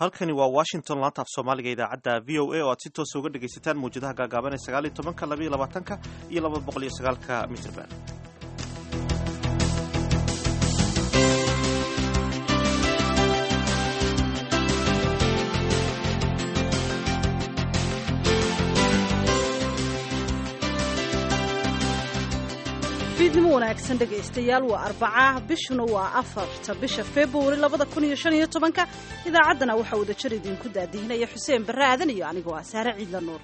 halkani waa washington laanta af soomaaliga idaacadda v o a oo aad si toosa uga dhegaysataan mawjadaha gaagaaban ee sagaal iyo tobanka labaiyo labaatanka iyo laba boqol iyo sagaalka mitrban fiidnimo wanaagsan dhegaystayaal waa arbaca bishuna waa afarta bisha februari labada kun iyo shan iyo tobanka idaacaddana waxaa wadajir idinku daadihinaya xuseen barre aadan iyo anigoo ah saare ciidla nuur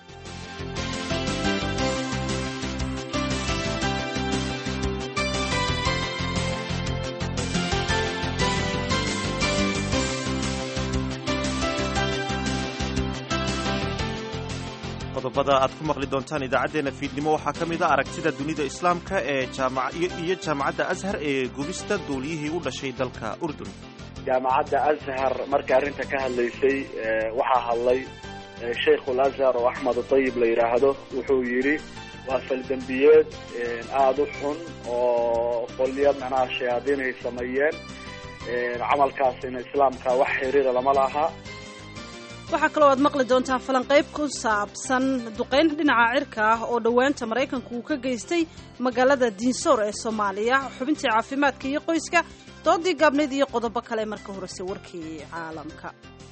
qodobada aad ku maqli doontaan idaacaddeenna fiidnimo waxaa ka mid a aragtida dunida islaamka ee iyo jaamacadda ashar ee gubista duuliyihii u dhashay dalka urdun jaamacadda ashar marka arrinta ka hadlaysay waxaa hadlay sheikhul ashar oo axmed dayib la yidhaahdo wuxuu yidhi waa faldembiyeed aada u xun oo qolyo macnaha shayaadiin ay sameeyeen camalkaasina islaamka wax xiriira lama laha waxaa kaloo aad maqli doontaan falanqayb ku saabsan duqayn dhinaca cirka ah oo dhowaanta maraykanku uu ka geystay magaalada diinsoor ee soomaaliya xubintii caafimaadka iyo qoyska doodii gaabnayd iyo qodobo kale marka horese warkii caalamka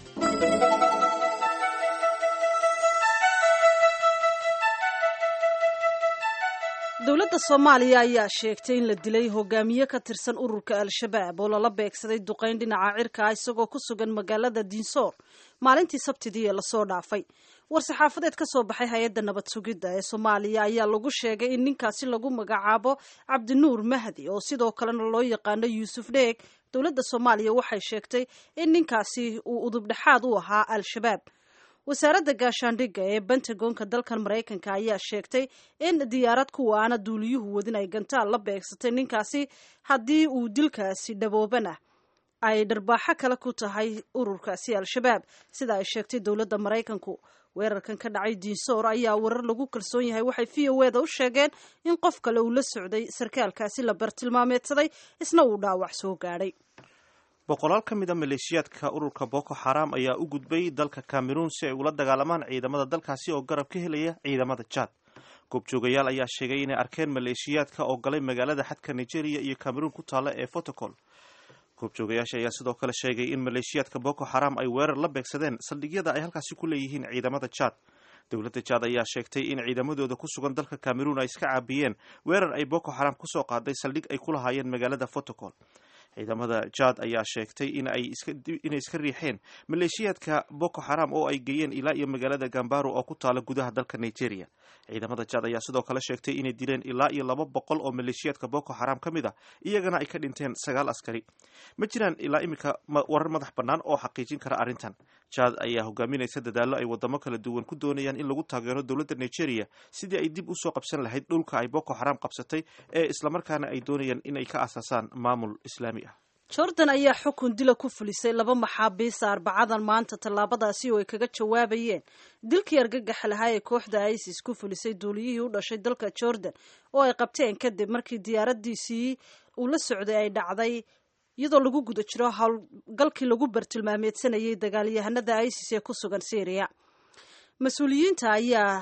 dowladda soomaaliya ayaa sheegtay in la dilay hogaamiye ka tirsan ururka al-shabaab oo lala beegsaday duqayn dhinaca cirka ah isagoo ku sugan magaalada diinsoor maalintii sabtidii ee lasoo dhaafay war-saxaafadeed ka soo baxay hay-adda nabad sugidda ee soomaaliya ayaa lagu sheegay in ninkaasi lagu magacaabo cabdinuur mahdi oo sidoo kalena loo yaqaano yuusuf dheeg dowladda soomaaliya waxay sheegtay in ninkaasi uu udubdhexaad u ahaa al-shabaab wasaaradda gaashaandhigga ee bentagonka dalkan maraykanka ayaa sheegtay in diyaarad kuwa aana duuliyuhu wadin ay gantaal la beegsatay ninkaasi haddii uu dilkaasi dhaboobana ay dharbaaxo kale ku tahay ururkaasi al-shabaab sida ay sheegtay dowladda maraykanku weerarkan ka dhacay diinsoor ayaa warar lagu kalsoon yahay waxay v o eda u sheegeen in qof kale uu la socday sarkaalkaasi la bartilmaameedsaday isna uu dhaawac soo gaadhay boqolaal ka mid a maleeshiyaadka ururka boko xaram ayaa u gudbay dalka cameroon si ay ula dagaalamaan ciidamada dalkaasi oo garab ka helaya ciidamada jaad goobjoogayaal ayaa sheegay inay arkeen maleeshiyaadka oo galay magaalada xadka nigeria iyo cameroon ku taalla ee fotocol goobjoogayaasha ayaa sidoo kale sheegay in maleeshiyaadka boko xaram ay weerar la beegsadeen saldhigyada ay halkaasi ku leeyihiin ciidamada jaad dowladda jaad ayaa sheegtay in ciidamadooda ku sugan dalka cameroon ay iska caabiyeen weerar ay boko xaram kusoo qaaday saldhig ay ku lahaayeen magaalada fotocol ciidamada jaad ayaa sheegtay inay iska riixeen maleeshiyaadka boko xaram oo ay geeyeen ilaa iyo magaalada gambaro oo ku taala gudaha dalka nigeria ciidamada jaad ayaa sidoo kale sheegtay inay dileen ilaa iyo laba boqol oo maleeshiyaadka boko xaram ka mid a iyagana ay ka dhinteen sagaal askari ma jiraan ilaa iminka warar madax bannaan oo xaqiijin kara arrintan jaad ayaa hogaaminaysa dadaallo ay wadamo kala duwan ku doonayaan in lagu taageero dowladda nigeria sidii ay dib usoo qabsan lahayd dhulka ay boko xaram qabsatay ee islamarkaana ay doonayaan inay ka asaasaan maamul islaami ah jordan ayaa xukun dila ku fulisay laba maxaabiista arbacadan maanta tallaabadaasi oo ay kaga jawaabayeen dilkii argagaxa lahaa ee kooxda isis ku fulisay duuliyihii u dhashay dalka jordan oo ay qabteen kadib markii diyaaradiisii uu la socday ay dhacday iyadoo lagu guda jiro howlgalkii lagu bartilmaameedsanayay dagaalyahanada isis ee ku sugan syria mas-uuliyiinta ayaa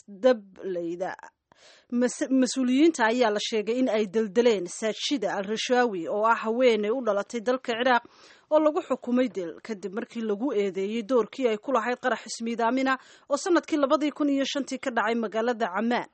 dableyda mas-uuliyiinta ayaa la sheegay in ay deldeleen saajida al rashaawi oo ah haweeney u dhalatay dalka ciraaq oo lagu xukumay dil kadib markii lagu eedeeyey doorkii ay ku lahayd qarax ismiidaamina oo sanadkii labadii kun iyo shantii ka dhacay magaalada camaan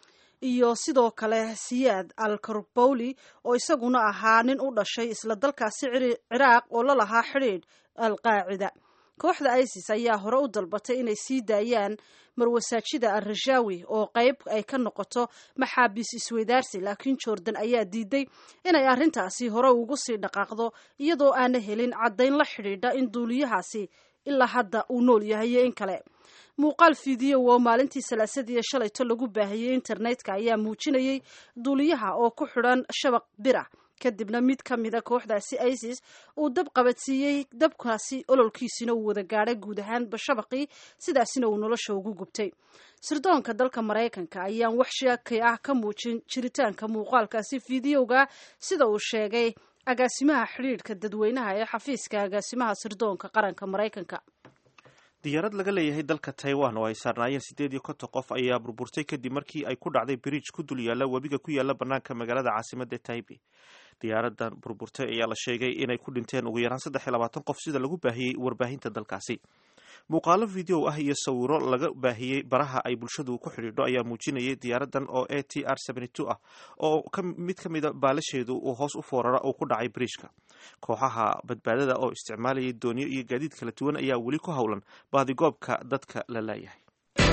iyo sidoo kale siyaad al karbowli oo isaguna ahaa nin u dhashay isla dalkaasi ciraaq oo la lahaa xidhiidh al qaacida kooxda isis ayaa hore u dalbatay inay sii daayaan marwasaajida al rashaawi oo qayb ay ka noqoto maxaabiis isweydaarsi laakiin jordan ayaa diiday inay arrintaasi hore ugu sii dhaqaaqdo iyadoo aana helin caddayn la xidhiidha in duuliyahaasi ilaa hadda uu nool yahay iyo in kale muuqaal fiidiyo oo maalintii salaasadii shalayto lagu baahiyey internetka ayaa muujinayay duuliyaha oo ku xidhan shabaq bira kadibna mid ka mida kooxdaasi isis uu dab qabadsiiyey dabkaasi ololkiisina uu wada gaadhay guud ahaanba shabaqii sidaasina uu nolosha ugu gubtay sirdoonka dalka maraykanka ayaan wax sheekay ah ka muujin jiritaanka muuqaalkaasi fiidiyowga sida uu sheegay agaasimaha xidhiidhka dadweynaha ee xafiiska agaasimaha sirdoonka qaranka maraykanka diyaarad laga leeyahay dalka taiwan oo ay saarnaayeen siddeed iyo konton qof ayaa burburtay kadib markii ay ku dhacday bridge ku dul yaalla webiga ku yaalla bannaanka magaalada caasimadda taibe diyaaradan burburtay ayaa la sheegay inay ku dhinteen ugu yaraan saddex iyo labaatan qof sida lagu baahiyey warbaahinta dalkaasi muuqaalo video ah iyo sawiro laga baahiyey baraha ay bulshadu ku xidhiidho ayaa muujinayay diyaaradan oo a t r ah oo mid ka mida baalasheedu uu hoos u foorara uu ku dhacay bridgeka kooxaha badbaadada oo isticmaalayay dooniyo iyo gaadiid kala duwan ayaa weli ku howlan baadigoobka dadka la laayahay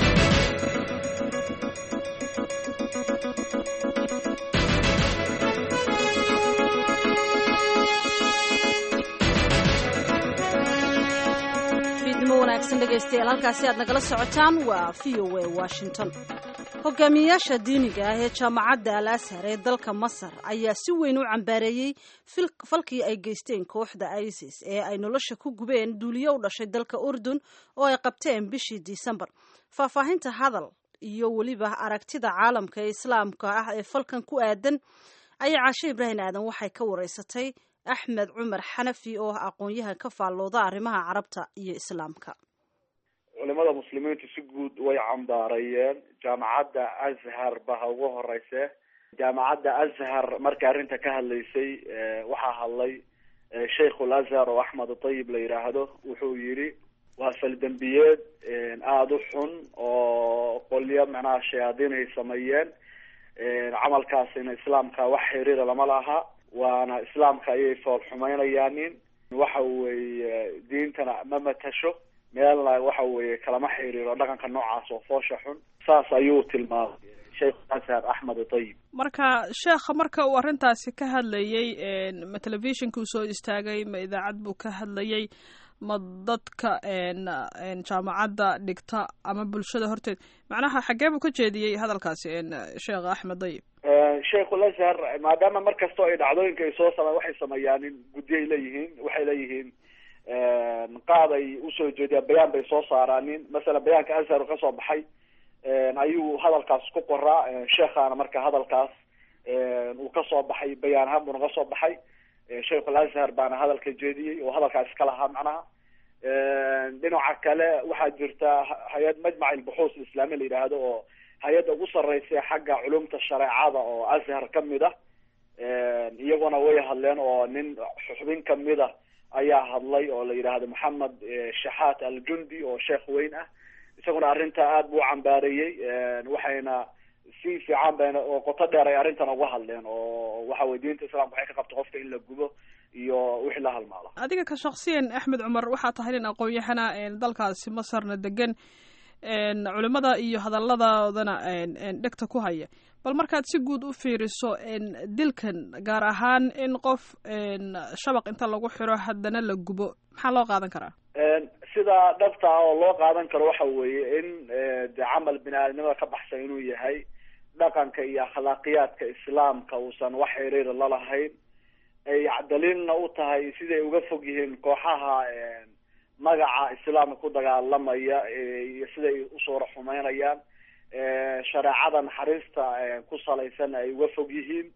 wanaagsan dhegaystayaal halkaasi aad nagala socotaan waa v o a washington hogaamiyayaasha diiniga ah ee jaamacadda al ashar ee dalka masar ayaa si weyn u cambaareeyey falkii ay geysteen kooxda isis ee ay nolosha ku gubeen duuliyo u dhashay dalka urdun oo ay qabteen bishii disembar faahfaahinta hadal iyo weliba aragtida caalamka ee islaamka ah ee falkan ku aadan ayaa caashe ibraahim aadan waxay ka wareysatay axmed cumar xanafi oo ah aqoon-yahan ka faallooda arrimaha carabta iyo islaamka culimada muslimiintu si guud way cambaarayeen jaamacadda azhar ba ha ugu horeyse jaamacadda azhar marka arrinta ka hadlaysay waxaa hadlay sheikhul azhar oo axmed atayib la yidhaahdo wuxuu yidhi waa faldembiyeed aada u xun oo qolyo macnaha shayaadiin ay sameeyeen camalkaasina islaamka wax xiriira lama laha waana islaamka ayay fool xumeynayaanin waxa weeye diintana ma matasho meelna waxa weeye kalama xiriiro dhaqanka noocaas oo foosha xun saas ayuu tilmaamay sheekh ashar axmed atayib marka sheekha marka uu arrintaasi ka hadlayey ma telefishinkuu soo istaagay ma idaacad buu ka hadlayey ma dadka jaamacadda dhigta ama bulshada horteed macnaha xaggee buu ka jeediyey hadalkaasi sheekh axmed dayib sheikhul ashar maadaama mar kastoo ay dhacdooyinka ay soo sama waxay sameeyaan guddiyay leeyihiin waxay leeyihiin qaad ay usoo jeediyaan bayaan bay soo saaraanin masalan bayaanka ashar ka soo baxay ayuu hadalkaas ku qoraa sheekhaana marka hadalkaas uu kasoo baxay bayaan ahaan buuna kasoo baxay sheikhul ashar baana hadalka jeediyey oo hadalkaas iska lahaa macnaha dhinaca kale waxaa jirta hay-ad majmac ilbuxuus islaami la yidhaahdo oo hay-adda ugu sareysa xagga culumta shareecada oo ashar kamid ah iyaguna way hadleen oo nin xubin kamid a ayaa hadlay oo la yidhaahdo maxamed shaxaat aljundi oo sheekh weyn ah isaguna arrinta aada buu cambaareeyey waxayna si fiican bayna oo qoto dheer ay arrintan uga hadleen oo waxa weye diinta islamka waxay ka qabta qofka in la gubo iyo wixii la halmaalo adiga ka shaksiyan axmed cumar waxaa tahay nin aqoon-yahana dalkaasi masarna degan culimada iyo hadaladoodana dhegta ku haya bal markaad si guud u fiiriso dilkan gaar ahaan in qof shabaq inta lagu xiro haddana la gubo maxaa loo qaadan karaa sida dhabta ah oo loo qaadan karo waxa weeye in de camal bini aadamnimada ka baxsan inuu yahay dhaqanka iyo akhlaaqiyaadka islaamka uusan wax xiriira lalahayn ay daliilna u tahay siday uga fog yihiin kooxaha magaca islaamka ku dagaalamaya iyo siday usuura xumeynayaan shareecada naxariista ku salaysan ay uga fog yihiin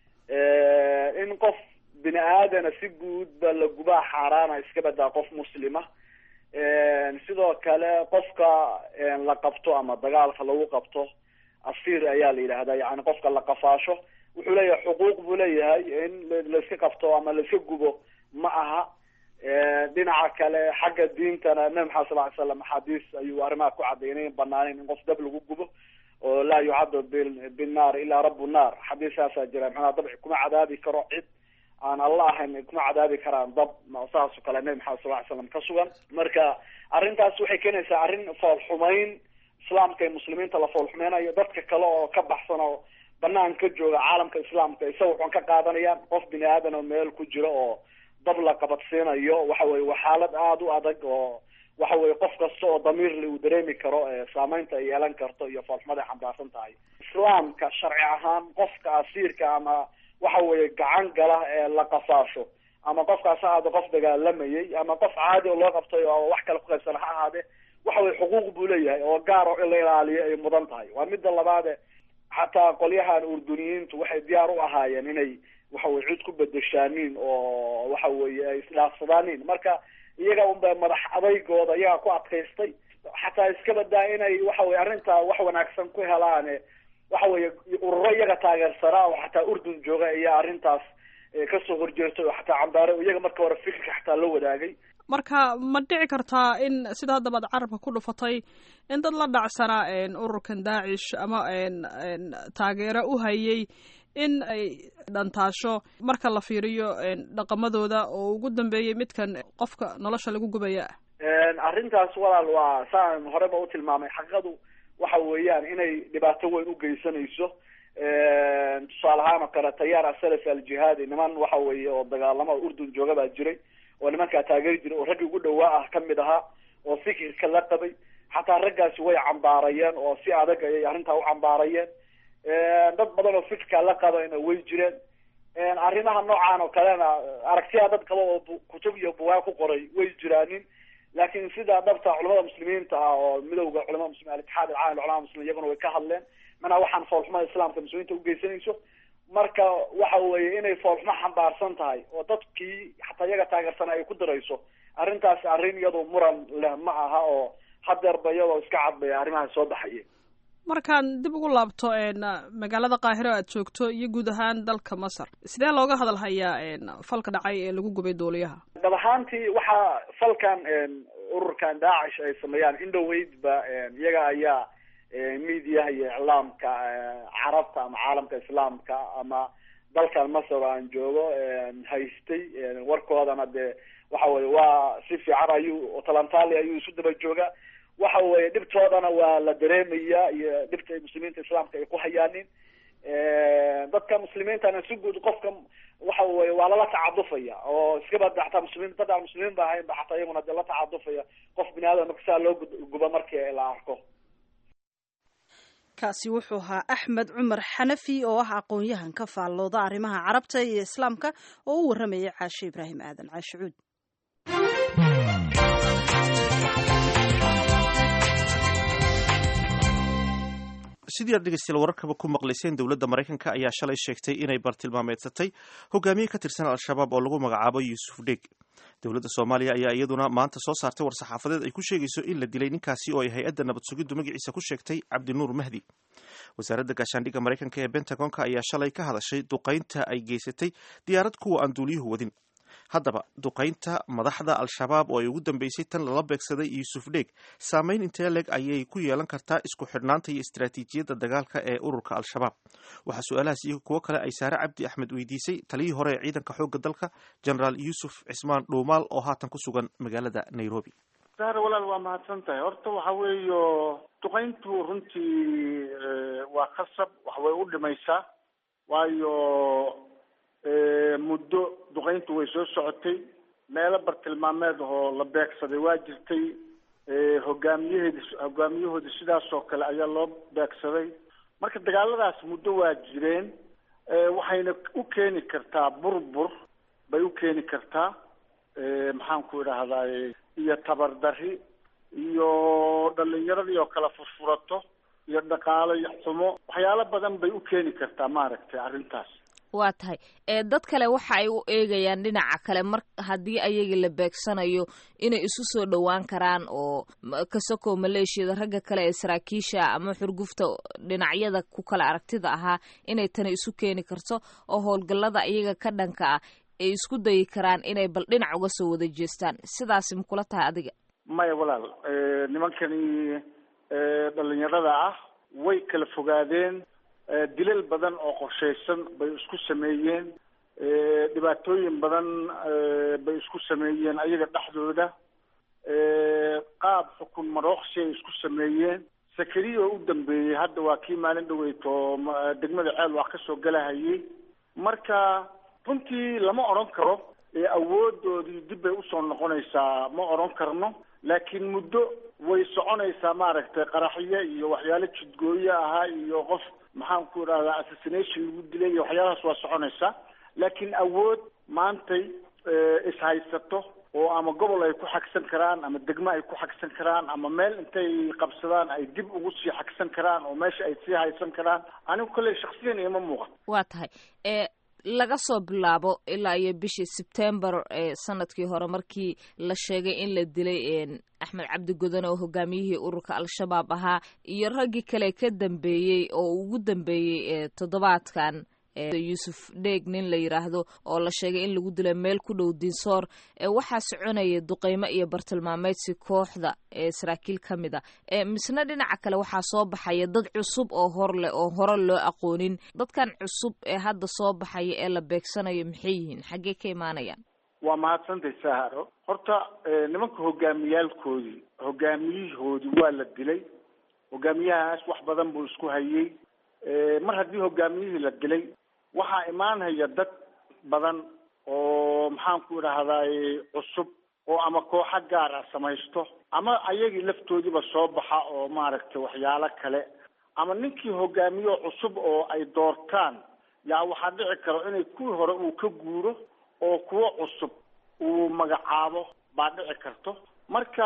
in qof bini aadana si guud ba la gubaa xaaraana iska badaa qof muslima sidoo kale qofka la qabto ama dagaalka lagu qabto asiir ayaa la yidhahdaa yani qofka la qafaasho wuxuu leeyahay xuquuq buu leeyahay in laiska qabto ama laiska gubo ma aha dhinaca kale xagga diintana nabi maxamed sal ly slam axaadiis ayuu arrimaha ku cadeynay in banaaneyn in qof dab lagu gubo oo laa yucadab binnaar ilaa rabu naar xadiisaasaa jira maxaa dabci kuma cadaabi karo cid aan alla ahayn kuma cadaabi karaan dab saas oo kale nabi maxamed sal ly slam ka sugan marka arrintaas waxay keenaysaa arrin foolxumeyn islaamka iyo muslimiinta la foolxumeynayo dadka kale oo ka baxsan oo banaan ka jooga caalamka islaamka isaga waxaan ka qaadanayaan qof bini aadan oo meel ku jiro oo dab la qabadsiinayo waxa weye waa xaalad aada u adag oo waxa weye qof kasta oo damiirle uu dareemi karo saameynta ay yeelan karto iyo foolxumada ay xambaarsan tahay islaamka sharci ahaan qofka asiirka ama waxa weye gacan gala ee la qafaasho ama qofkaas ahaade qof dagaalamayay ama qof caadi oo loo qabtay oo wax kale kuqaybsana ha ahaade waxa weye xuquuq buu leeyahay oo gaar oo in la ilaaliyo ay mudan tahay waa midda labaade xataa qolyahan urduniyiintu waxay diyaar u ahaayeen inay waxa weye cid ku bedeshaanin oo waxa weeye ay isdhaafsadaanin marka iyaga unba madax adaygooda iyaga ku adkaystay xataa iska badaa inay waxa weye arrintaa wax wanaagsan ku helaane waxa weeye ururo iyaga taageersanaa oo xataa urdun jooga ayaa arrintaas kasoo horjeestay oo xataa cambaare iyaga marka hore fikirka xataa la wadaagay marka ma dhici kartaa in sida haddaba ad carabka ku dhufatay in dad la dhacsanaa ururkan daacish ama taageero u hayay in ay dhantaasho marka la fiiriyo dhaqamadooda oo ugu dambeeyey midkan qofka nolosha lagu gubaya arrintaas walaal waa saan horeba u tilmaamay xaqiiqadu waxa weeyaan inay dhibaato weyn u geysanayso tusaale ahaan oo kale tayaar asalaf aljihaadi niman waxa weeye oo dagaalamo urdun jooga baa jiray oo nimankaa taageeri jiray oo raggii ugu dhawaa ah kamid ahaa oo fikirka la qabay xataa raggaasi way cambaarayeen oo si adag ayay arrintaa u cambaarayeen dad badan oo fikirka la qabayna way jireen arrimaha noocan oo kalena aragtiyaa dad qaba oo kutub iyo bugaag ku qoray way jiraanin laakiin sida dhabta culamada muslimiinta ah oo midowda culamada muslimin alitixaad alcaalam culamada muslimin iyaguna way ka hadleen mana waxaan foolxumada islaamka muslimiinta ugeysanayso marka waxa weeye inay foolxumo xambaarsan tahay oo dadkii xataa iyaga taageersana ay ku dirayso arrintaasi arrin iyadoo muran leh ma aha oo hadeerba iyadoo iska cadbaya arrimaha soo baxaya markaan dib ugu laabto magaalada qaahiro aad joogto iyo guud ahaan dalka masar sidee looga hadal hayaa falka dhacay ee lagu gubay duuliyaha dab ahaantii waxaa falkan ururkan daacish ay sameeyaan indhoweydba iyaga ayaa mediaha iyo iclaamka carabta ama caalamka islaamka ama dalkan masar aan joogo haystay warkoodana dee waxa weye waa si fiican ayuu talantaali ayuu isu daba jooga waxa weye dhibtoodana waa la dareemaya iyo dhibta muslimiinta islaamka ay ku hayaanin dadka muslimiintana si guud qofka waxa weye waa lala tacadufaya oo iskaba xataa muslimiin dad aan muslimiin ba ahayn ba xataa iyaguna dee la tacadufaya qof bini aadam marka saa loo guba markii la arko kaasi wuxuu ahaa axmed cumar xanafi oo ah aqoon-yahan ka faallooda arrimaha carabta iyo islaamka oo u warramayay caashe ibraahim aadan caashe cuud sidii aad dhegeystayaal wararkaba ku maqlayseen dowladda maraykanka ayaa shalay sheegtay inay bartilmaameedsatay hogaamiye ka tirsan al-shabaab oo lagu magacaabo yuusuf dheeg dowladda soomaaliya ayaa iyaduna maanta soo saartay war-saxaafadeed ay ku sheegayso in la dilay ninkaasi oo ay hay-adda nabad sugiddu magaciisa ku sheegtay cabdinuur mahdi wasaaradda gaashaandhigga maraykanka ee bentagonka ayaa shalay ka hadashay duqaynta ay geysatay diyaarad kuwa aan duuliyuhu wadin haddaba duqaynta madaxda al-shabaab oo ay ugu dambeysay tan lala beegsaday yuusuf dheeg saameyn intee leg ayay ku yeelan kartaa isku xidhnaanta iyo istaraatiijiyadda dagaalka ee ururka al-shabaab waxaa su-aalahaas iyo kuwo kale ay saare cabdi axmed weydiisay taliyii hore ee ciidanka xoogga dalka generaal yuusuf cismaan dhuumaal oo haatan ku sugan magaalada nairobi saare walaal waa mahadsan tahay horta waxa weeyo duqayntu runtii waa khasab wax way u dhimaysaa waayo muddo duqayntu way soo socotay meelo bartilmaameed oo la beegsaday waa jirtay hogaamiyaheedi hogaamiyahooda sidaas oo kale ayaa loo beegsaday marka dagaaladaas muddo waa jireen waxayna u keeni kartaa burbur bay u keeni kartaa maxaan ku idhaahdaay iyo tabardari iyo dhalinyaradii oo kale furfurato iyo dhaqaalo xumo waxyaalo badan bay u keeni kartaa maaragtay arrintaas waa tahay ee dad kale waxa ay u eegayaan dhinaca kale mar haddii ayaga la beegsanayo inay isu soo dhowaan karaan oo kasakoo maleeshiyada ragga kale ee saraakiisha ama xurgufta dhinacyada ku kale aragtida ahaa inay tani isu keeni karto oo howlgallada iyaga ka dhanka ah ay isku dayi karaan inay bal dhinac uga soo wada jeestaan sidaasi makula tahay adiga maya walaal nimankani dhalinyarada ah way kala fogaadeen dilal badan oo qorshaysan bay isku sameeyeen dhibaatooyin badan bay isku sameeyeen ayaga dhexdooda qaab xukun marooqsi ay isku sameeyeen sakariya oo u dambeeyey hadda waa kii maalin dhaweyto degmada ceel wax kasoo galahayay marka runtii lama odhan karo awoodoodii dib bay usoo noqonaysaa ma odhan karno laakiin muddo way soconaysaa maaragtay qaraxyo iyo waxyaalo jidgooyo ahaa iyo qof maxaan ku idhahdaa assassination lagu dilay iyo waxyaalahaas waa soconaysaa laakiin awood maantay ishaysato oo ama gobol ay ku xagsan karaan ama degmo ay ku xagsan karaan ama meel intay qabsadaan ay dib ugu sii xagsan karaan oo meesha ay sii haysan karaan anigu kolley shaksiyan ima muuqan waa tahay ee laga soo bilaabo ilaa iyo bishii sebtembar ee sanadkii hore markii la sheegay in la dilay axmed cabdi godone oo hogaamiyihii ururka al-shabaab ahaa iyo raggii kale ka dambeeyey oo ugu dambeeyey toddobaadkan yuusuf dheeg nin la yiraahdo oo la sheegay in lagu dilay meel ku dhow dinsoor waxaa soconaya duqeymo iyo bartilmaameedsi kooxda ee saraakiil ka mid a misna dhinaca kale waxaa soo baxaya dad cusub oo hor leh oo hore loo aqoonin dadkan cusub ee hadda soo baxaya ee la beegsanayo maxay yihiin xaggee ka imaanayaan waa mahadsantay saharo horta nimanka hogaamiyaalkoodii hogaamiyihoodii waa la dilay hogaamiyahaas wax badan buu isku hayey mar haddii hogaamiyihii la dilay waxaa imaanaya dad badan oo maxaanku idhaahdaay cusub oo ama kooxo gaar ah samaysto ama ayagii laftoodiiba soo baxa oo maaragtay waxyaalo kale ama ninkii hogaamiyo cusub oo ay doortaan yaa waxaa dhici karo inay kuwii hore uu ka guuro oo kuwo cusub uu magacaabo baa dhici karto marka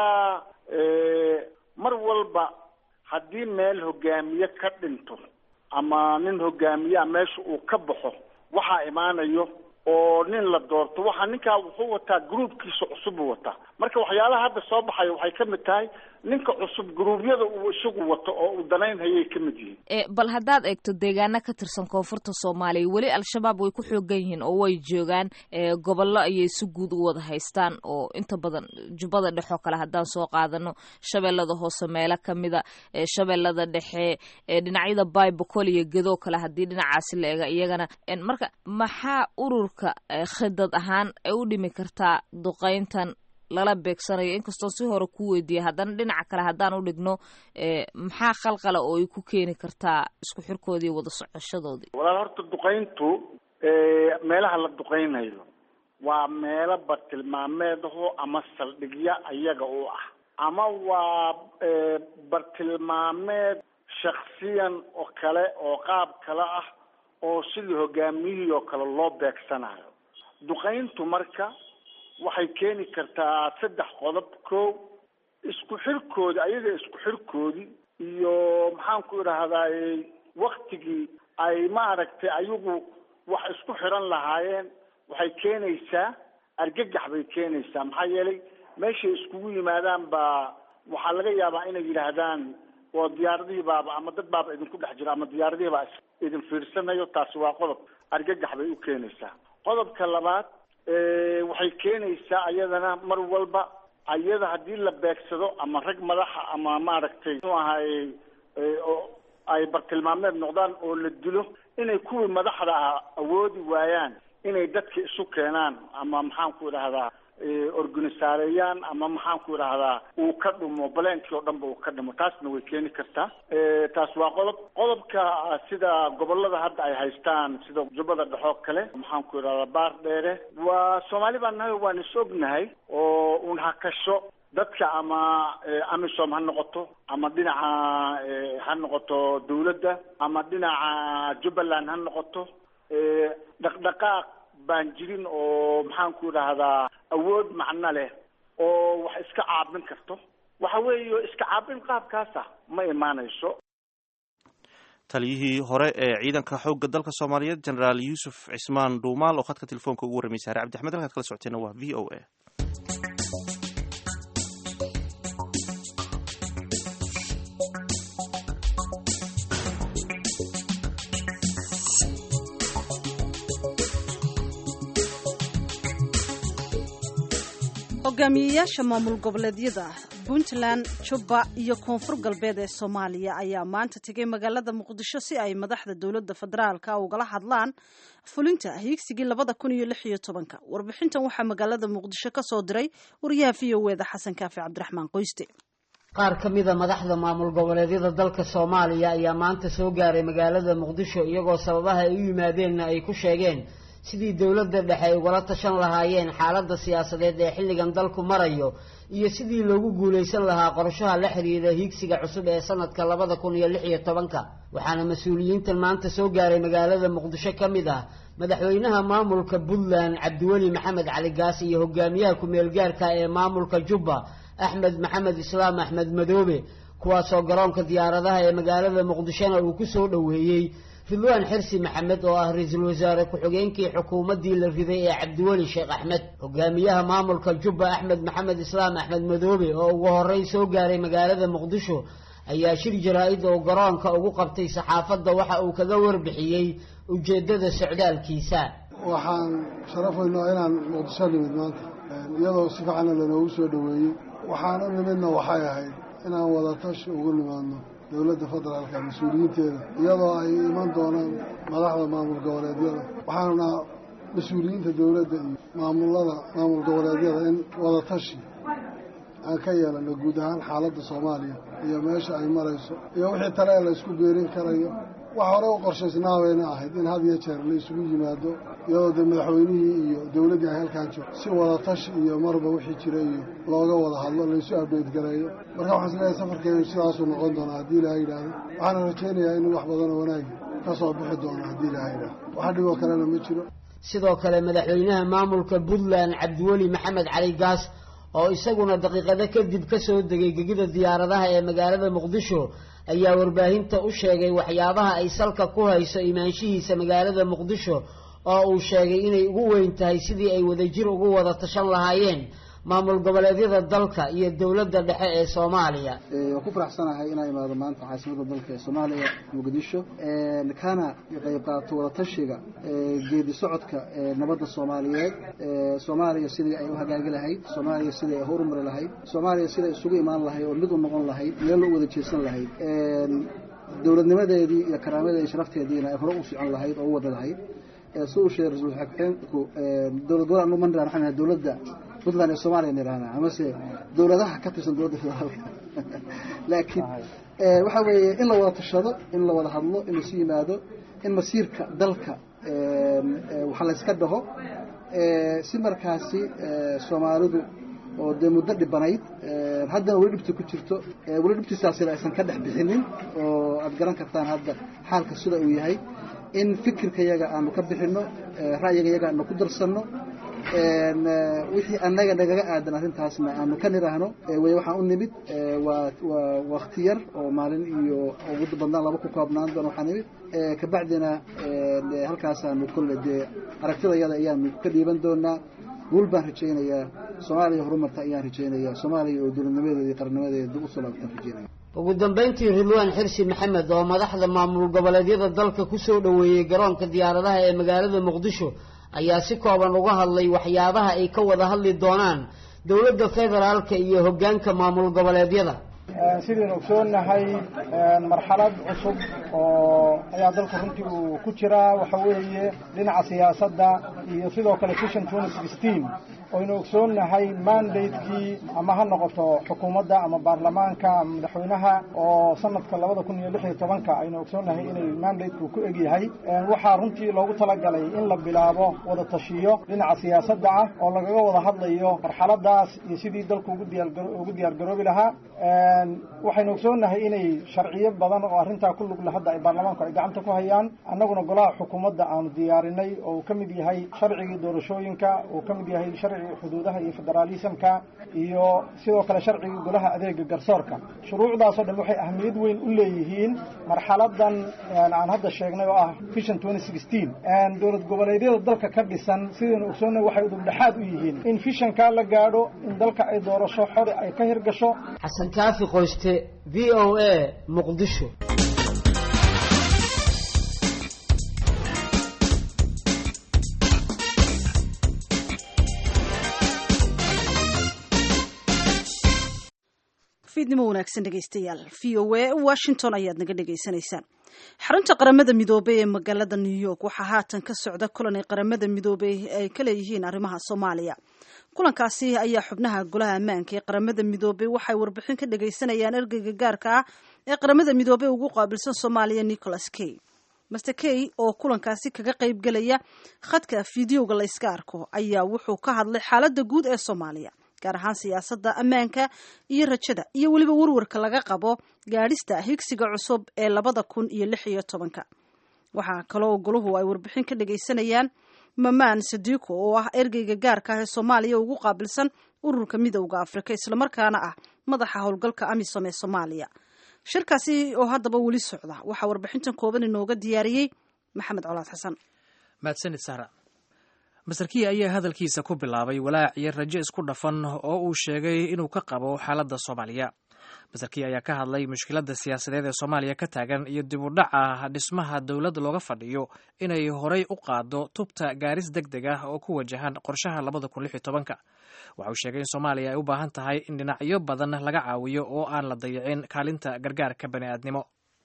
mar walba haddii meel hogaamiye ka dhinto ama nin hogaamiyaa meesha uu ka baxo waxaa imaanayo oo nin la doorto waxaa ninkaa wuxuu wataa groupkiisa cusub buu wataa marka waxyaalaha hadda soo baxaya waxay ka mid tahay ninka cusub gruubyada uu isagu wato oo uu danaynhayay ka mid yihiin bal haddaad eegto deegaano ka tirsan koonfurta soomaaliya weli al-shabaab way ku xoogan yihiin oo way joogaan gobollo ayay si guud u wada haystaan oo inta badan jubbada dhexe oo kale haddaan soo qaadano shabeellada hoose meelo kamida shabeellada dhexe dhinacyada baybacol iyo gedoo kale haddii dhinacaasi la eega iyagana marka maxaa ururka khidad ahaan ay u dhimi kartaa duqeyntan lala beegsanayo inkastoo si hore ku weydiiyay haddana dhinaca kale haddaan u dhigno maxaa khalqala oo ay ku keeni kartaa isku xirkoodii wada socoshadoodii walaal horta duqayntu meelaha la duqaynayo waa meelo bartilmaameedaho ama saldhigya ayaga u ah ama waa bartilmaameed shaksiyan oo kale oo qaab kale ah oo sidii hogaamiyihii oo kale loo beegsanayo duqayntu marka waxay keeni kartaa saddex qodob ko isku xirkoodi ayaga isku xirkoodii iyo maxaanku idhaahdaay waktigii ay maaragtay ayagu wax isku xiran lahaayeen waxay keenaysaa argagax bay keenaysaa maxaa yeelay meeshay iskugu yimaadaan baa waxaa laga yaabaa inay yidhaahdaan oo diyaaradihii baaba ama dad baaba idinku dhex jiro ama diyaaradihii baa idin fiirsanayo taasi waa qodob argagax bay u keenaysaa qodobka labaad waxay keenaysaa ayadana mar walba ayada haddii la beegsado ama rag madaxa ama maaragtay muxuu ahaay ay bartilmaameed noqdaan oo la dilo inay kuwii madaxda ah awoodi waayaan inay dadka isu keenaan ama maxaanku idhahdaa organisaareeyaan ama maxaanku idhahdaa uu ka dhumo baleenkii oo dhan ba uu ka dhimo taasna way keeni kartaa taas waa qodob qodobka sida gobolada hadda ay haystaan sida jubbada dhexoo kale maxaanku idhahdaa baar dheere waa soomaali baan nahay waan is ognahay oo un hakasho dadka ama amisom ha noqoto ama dhinaca ha noqoto dawladda ama dhinaca jubbaland ha noqoto dhaqdhaqaaq baan jirin oo maxaanku idhaahdaa awood macno leh oo wax iska caabin karto waxa weeye iska caabin qaabkaasa ma imaanayso taliyihii hore ee ciidanka xoogga dalka soomaaliyeed generaal yuusuf cismaan dhuumaal oo khadka telefoonka ugu warramay saare cabdi axmed halkaad kala socoteena waa v o a hogaamiyeyaasha maamul goboleedyada puntland jubba iyo koonfur galbeed ee soomaaliya ayaa maanta tegay magaalada muqdisho si ay madaxda dowladda federaalka ugala hadlaan fulinta hiigsigii labada kun iyo lix iyo tobanka warbixintan waxaa magaalada muqdisho ka soo diray wariyaha v o eda xasan kaafi cabdiraxmaan qoyste qaar ka mida madaxda maamul goboleedyada dalka soomaaliya ayaa maanta soo gaaray magaalada muqdisho iyagoo sababaha ay u yimaadeenna ay ku sheegeen sidii dowladda dhexe ay ugala tashan lahaayeen xaaladda siyaasadeed ee xilligan dalku marayo iyo sidii loogu guulaysan lahaa qorshaha la xiriira hiigsiga cusub ee sanadka labada kun iyo lix iyo tobanka waxaana mas-uuliyiintan maanta soo gaaray magaalada muqdisho ka mid ah madaxweynaha maamulka puntland cabdiweli maxamed cali gaas iyo hogaamiyaha ku-meelgaarka ee maamulka jubba axmed maxamed islaam axmed madoobe kuwaasoo garoonka diyaaradaha ee magaalada muqdishona uu ku soo dhoweeyey ridwaan xirsi maxamed oo ah ra-iisul wasaare ku-xigeenkii xukuumaddii la riday ee cabdiweli sheekh axmed hogaamiyaha maamulka jubba axmed maxamed islaam axmed madoobe oo ugu horreyn soo gaaray magaalada muqdisho ayaa shir jaraa-id oo garoonka ugu qabtay saxaafadda waxa uu kaga warbixiyey ujeeddada socdaalkiisa waxaan sharafaynaa inaan muqdisho nimid maanta iyadoo si fiicana lanoogu soo dhoweeyey waxaan u nimidna waxay ahayd inaan wadatashi ugu nimaadno dowladda federaalka mas-uuliyiinteeda iyadoo ay iman doonaan madaxda maamul goboleedyada waxaanuna mas-uuliyiinta dowladda iyo maamulada maamul goboleedyada in wadatashi aan ka yeelano guud ahaan xaaladda soomaaliya iyo meesha ay marayso iyo wixii tale ee la isku beerin karayo wax hore u qorshaysnaabayna ahayd in had iyo jeer la isugu yimaado iyadoo dee madaxweynihii iyo dowladdii ay halkaan joogto si wadatashi iyo marba wixii jira iyo looga wada hadlo laysu abdeedgareeyo marka waxaan isleeyahay safarkeenu sidaasuu noqon doonaa haddii ilaha yidhaahdo waxaana rajaynayaa in wax badan oo wanaagi ka soo bixi doono haddii ilaha yidhaahdo wax dhiboo kalena ma jiro sidoo kale madaxweynaha maamulka puntland cabdiweli maxamed cali gaas oo isaguna daqiiqado kadib ka soo degay gegida diyaaradaha ee magaalada muqdisho ayaa warbaahinta u sheegay waxyaabaha ay salka ku hayso imaanshihiisa magaalada muqdisho oo uu sheegay inay ugu weyn tahay sidii ay wadajir ugu wada tashan lahaayeen maamul goboleedyada dalka iyo dowladda dhexe ee soomaaliya waan ku faraxsanahay inaan imaado maanta caasimada dalka ee soomaaliya muqdisho kana qayb qaato wadatashiga geedi socodka nabadda soomaaliyeed soomaaliya sidii ay u hagaagi lahayd soomaaliya sidii ay horumari lahayd soomaaliya siday isugu imaan lahayd oo mid u noqon lahayd meel u wada jeesan lahayd dowladnimadeedii iyo karaamadeedi sharafteediina ay hore u socon lahayd oo u wada lahayd si uu sheegay ra-iisul xigeenku dowlad gobolaan uma niraan waxaan dowladda puntland ee soomaaliya niraana amase dowladaha ka tirsan dowladda federaalka laakiin waxa weeye in la wada tashado in la wada hadlo in laisu yimaado in masiirka dalka waxa layska dhaho si markaasi soomaalidu oo dee muddo dhibanayd haddana weli dhibta ku jirto weli dhibtiisaasina aysan ka dhex bixinin oo aad garan kartaan hadda xaalka sida uu yahay in fikirka yaga aanu ka bixinno ra'yiga yaga aanu ku darsanno wixii annaga nagaga aadan arrintaasna aanu ka niraahno way waxaan u nimid waa waa wakti yar oo maalin iyo ugu badnaan laba ku koobnaan doona waxaa nimid kabacdina halkaasaanu kolle dee aragtidayada ayaanu ka dhiiban doonaa guul baan rajaynayaa soomaaliya horumarta ayaan rajaynayaa soomaaliya oo dowladnimadeeda iyo qarnimadeeda dib usoo laabtaan rajaynaya ugu dambayntii ridwaan xirsi maxamed oo madaxda maamul goboleedyada dalka ku soo dhoweeyey garoonka diyaaradaha ee magaalada muqdisho ayaa si kooban uga hadlay waxyaabaha ay ka wada hadli doonaan dowladda federaalka iyo hoggaanka maamul goboleedyada sidaynu ogsoonahay marxalad cusub oo ayaa dalka runtii uu ku jiraa waxa weeye dhinaca siyaasadda iyo sidoo kale vision twenty sixteen oynu ogsoonnahay mandatekii ama ha noqoto xukuumadda ama baarlamaanka ama madaxweynaha oo sanadka labada kun iyo lix iyo tobanka aynu ogsoonnahay inay mandateku ku egyahay waxaa runtii loogu talagalay in la bilaabo wada tashiyo dhinaca siyaasadda ah oo lagaga wada hadlayo marxaladaas iyo sidii dalku ugu diyaaugu diyaargaroobi lahaa waxaynu ogsoonnahay inay sharciyo badan oo arrintaa ku lugla hadda ay baarlamaanku ay gacanta ku hayaan annaguna golaha xukuumadda aanu diyaarinay oo uu ka mid yahay sharcigii doorashooyinka uu ka mid yahay sharcigii xuduudaha iyo federaalismka iyo sidoo kale sharcigii golaha adeega garsoorka shuruucdaasoo dhan waxay ahmiyad weyn u leeyihiin marxaladan aan hadda sheegnay oo ah vision twenty sixteen dowlad goboleedyada dalka ka dhisan sidaynu ogsoonnay waxay udubdhexaad u yihiin in vishankaa la gaadho in dalka ay doorasho xori ay ka hirgasho xasan kaafi qoyste v o a muqdisho fiidnimo wanaagsan dhegaystayaal v o a washington ayaad naga dhagaysanaysaan xarunta qaramada midoobey ee magaalada new york waxaa haatan ka socda kulan ay qaramada midoobey ay ka leeyihiin arrimaha soomaaliya kulankaasi ayaa xubnaha golaha ammaanka ee qaramada midoobey waxay warbixin ka dhagaysanayaan ergeyga gaarka ah ee qaramada midoobey ugu qaabilsan soomaaliya nicholas kay master kay oo kulankaasi kaga qayb gelaya khadka fideoga la yska arko ayaa wuxuu ka hadlay xaaladda guud ee soomaaliya gaar ahaan siyaasadda ammaanka iyo rajada iyo weliba warwarka laga qabo gaadhista higsiga cusub ee labada kun iyo lix iyo tobanka waxaa kaloo goluhu ay warbixin ka dhagaysanayaan mamaan sadiiko oo ah ergeyga gaarka ah ee soomaaliya ugu qaabilsan ururka midowda afrika islamarkaana ah madaxa howlgalka amisom ee soomaaliya shirkaasi oo haddaba weli socda waxaa warbixintan kooban inooga diyaariyey maxamed colaad xasan mahadsanid sahra master kiya ayaa hadalkiisa ku bilaabay walaac iyo rajo isku dhafan oo uu sheegay inuu ka qabo xaaladda soomaaliya master kiya ayaa ka hadlay mushkiladda siyaasadeed ee soomaaliya ka taagan iyo dib u dhaca dhismaha dowladda looga fadhiyo inay horey u qaado tubta gaaris deg deg ah oo ku wajahan qorshaha labada kun lix iyo tobanka waxa uu sheegay in soomaaliya ay u baahan tahay in dhinacyo badan laga caawiyo oo aan la dayicin kaalinta gargaarka bani aadnimo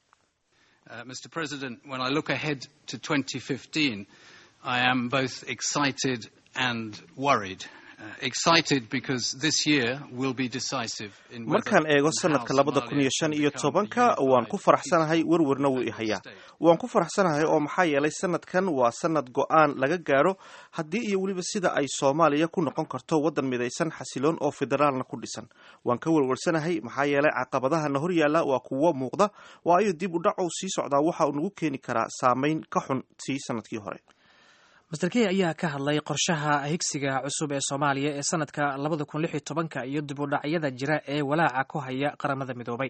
Uh, Mr. President, when I look ahead to 2015, I am both excited and worried. Uh, excited because this year will be decisive in whether markaan eego and how sanadka labada kun iyo Somalia shan can iyo become tobanka a waan ku unified faraxsanahay werwerna wuu i hayaa waan ku faraxsanahay oo maxaa yeelay sanadkan waa sanad go-aan laga gaaro haddii iyo weliba sida ay soomaaliya ku noqon karto waddan midaysan xasiloon oo federaalna ku dhisan waan ka werwersanahay maxaa yeelay caqabadahana hor yaalla waa kuwo muuqda waayo dib u dhacu sii socdaa waxa uu nagu keeni karaa saameyn ka xun sii sanadkii hore master key ayaa ka hadlay qorshaha higsiga cusub ee soomaaliya ee sanadka labada kun lix iyo tobanka iyo dib u dhacyada jira ee walaaca ku haya qaramada midoobay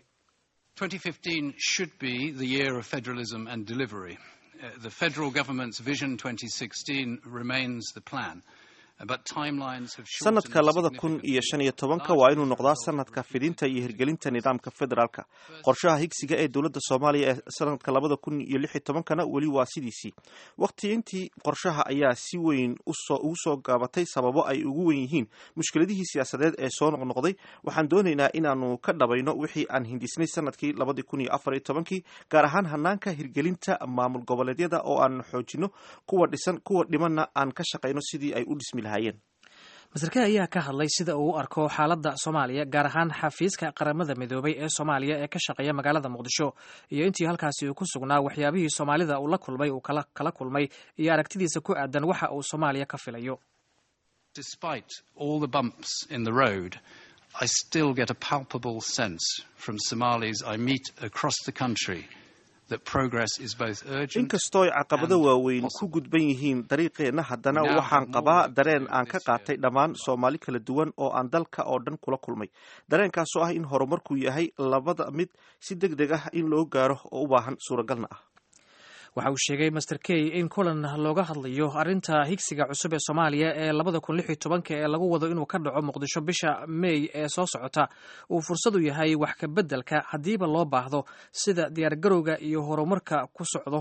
2015 should be the year of federalism and delivery. Uh, the federal government's Vision 2016 remains the plan, uh, but timelines have shortened sanadka labada kun iyo shan iyo tobanka waa inuu noqdaa sanadka fidinta iyo hirgelinta nidaamka federaalka qorshaha higsiga ee dowladda soomaaliya ee sanadka labada kun iyo lix iyo tobankana weli waa sidiisii waqtiintii qorshaha ayaa si weyn usoo ugu soo gaabatay sababo ay ugu wen yihiin mushkiladihii siyaasadeed ee soo noqnoqday waxaan doonaynaa inaanu ka dhabayno wixii aan hindisnay sanadkii labadii kun iyo afar iyo tobankii gaar ahaan hanaanka hirgelinta maamul goboleedyada oo aan xoojino kuwa dhisan kuwa dhimanna aan ka shaqayno sidii ay u dhismi lahaayeen masarke ayaa ka hadlay sida uu u arko xaaladda soomaaliya gaar ahaan xafiiska qaramada midoobay ee soomaaliya ee ka shaqeeya magaalada muqdisho iyo intii halkaasi uu ku sugnaa waxyaabihii soomaalida uu la kulmay uu kala kala kulmay iyo aragtidiisa ku aadan waxa uu soomaaliya ka filayo Despite all the bumps in the road, I still get a palpable sense from Somalis I meet across the country that progress is both urgent inkastoo ay caqabado waaweyn ku gudban yihiin dariiqeenna haddana waxaan qabaa dareen aan ka qaatay dhammaan soomaali kala duwan oo aan dalka oo dhan kula kulmay dareenkaasoo ah in horumarku yahay labada mid si deg deg ah in loo gaaro oo u baahan suuragalna ah waxa uu sheegay master key in kulan looga hadlayo arrinta higsiga cusub ee soomaaliya ee labada kun lix iyo tobanka ee lagu wado inuu ka dhaco muqdisho bisha may ee soo socota uu fursad u yahay wax ka beddelka haddiiba loo baahdo sida diyaargarowga iyo horumarka ku socdo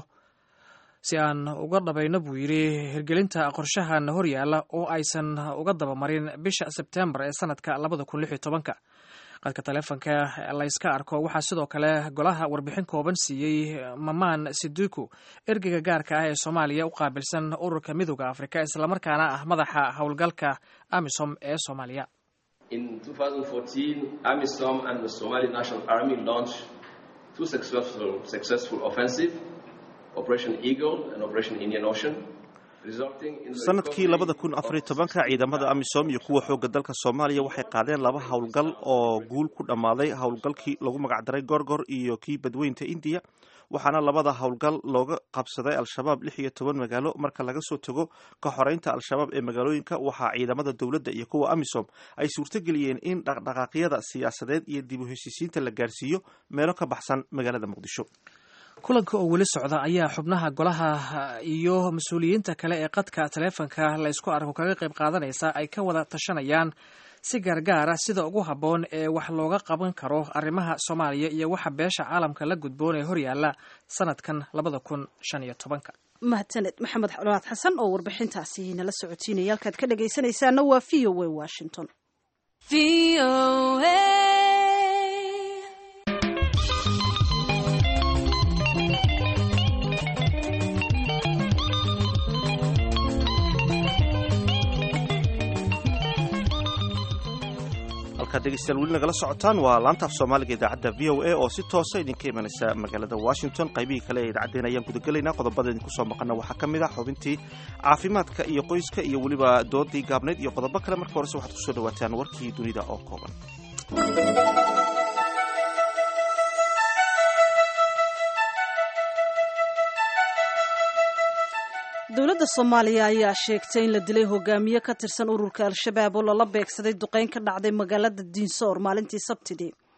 si aan uga dhabayno buu yidhi hirgelinta qorshahan hor yaalla oo aysan uga dabamarin bisha sebtembar ee sanadka labada kun lix iyo tobanka qadka taleefonka layska arko waxaa sidoo kale golaha warbixin kooban siiyey mamaan siduku ergeyga gaarka ah ee soomaaliya u qaabilsan ururka midooda afrika islamarkaana ah madaxa howlgalka amisom ee soomaaliya In 2014, AMISOM and the Somali National Army launched two successful, successful offensive, Operation Eagle and Operation Indian Ocean. sanadkii labada kun afariyo tobanka ciidamada amisom iyo kuwa xoogga dalka soomaaliya waxay qaadeen laba howlgal oo guul ku dhammaaday howlgalkii lagu magacdaray gorgor iyo kii badweynta indiya waxaana labada howlgal looga qabsaday al-shabaab lix iyo toban magaalo marka laga soo tago ka xoreynta al-shabaab ee magaalooyinka waxaa ciidamada dowladda iyo kuwa amisom ay suurtogeliyeen in dhaqdhaqaaqyada siyaasadeed iyo dib u heshiisiinta la gaarsiiyo meelo ka baxsan magaalada muqdisho kulanka oo weli socda ayaa xubnaha golaha iyo mas-uuliyiinta kale ee qadka taleefonka la ysku arko kaga qayb qaadanaysa ay ka wada tashanayaan si gaargaara sida ugu habboon ee wax looga qaban karo arrimaha soomaaliya iyo waxa beesha caalamka la gudboon ee horyaalla sanadkan labada kun shan iyo tobanka mahadsaned maxamed colaad xasan oo warbixintaasi nala socotiinaya halkaad ka dhagaysanaysaana waa v o a washington halkaad dhegeystayaal weli nagala socotaan waa laanta af soomaaliga idaacadda v o a oo si toosa idinka imanaysa magaalada washington qaybihii kale ee idaacaddeen ayaan gudagelaynaa qodobada idinku soo maqana waxaa ka mid ah xubintii caafimaadka iyo qoyska iyo weliba doodii gaabnayd iyo qodobo kale marka horese waxaad kusoo dhawaataan warkii dunida oo kooban dowladda soomaaliya ayaa sheegtay in la dilay hogaamiye ka tirsan ururka al-shabaab oo lala beegsaday duqeyn ka dhacday magaalada diinsoor maalintii sabtidii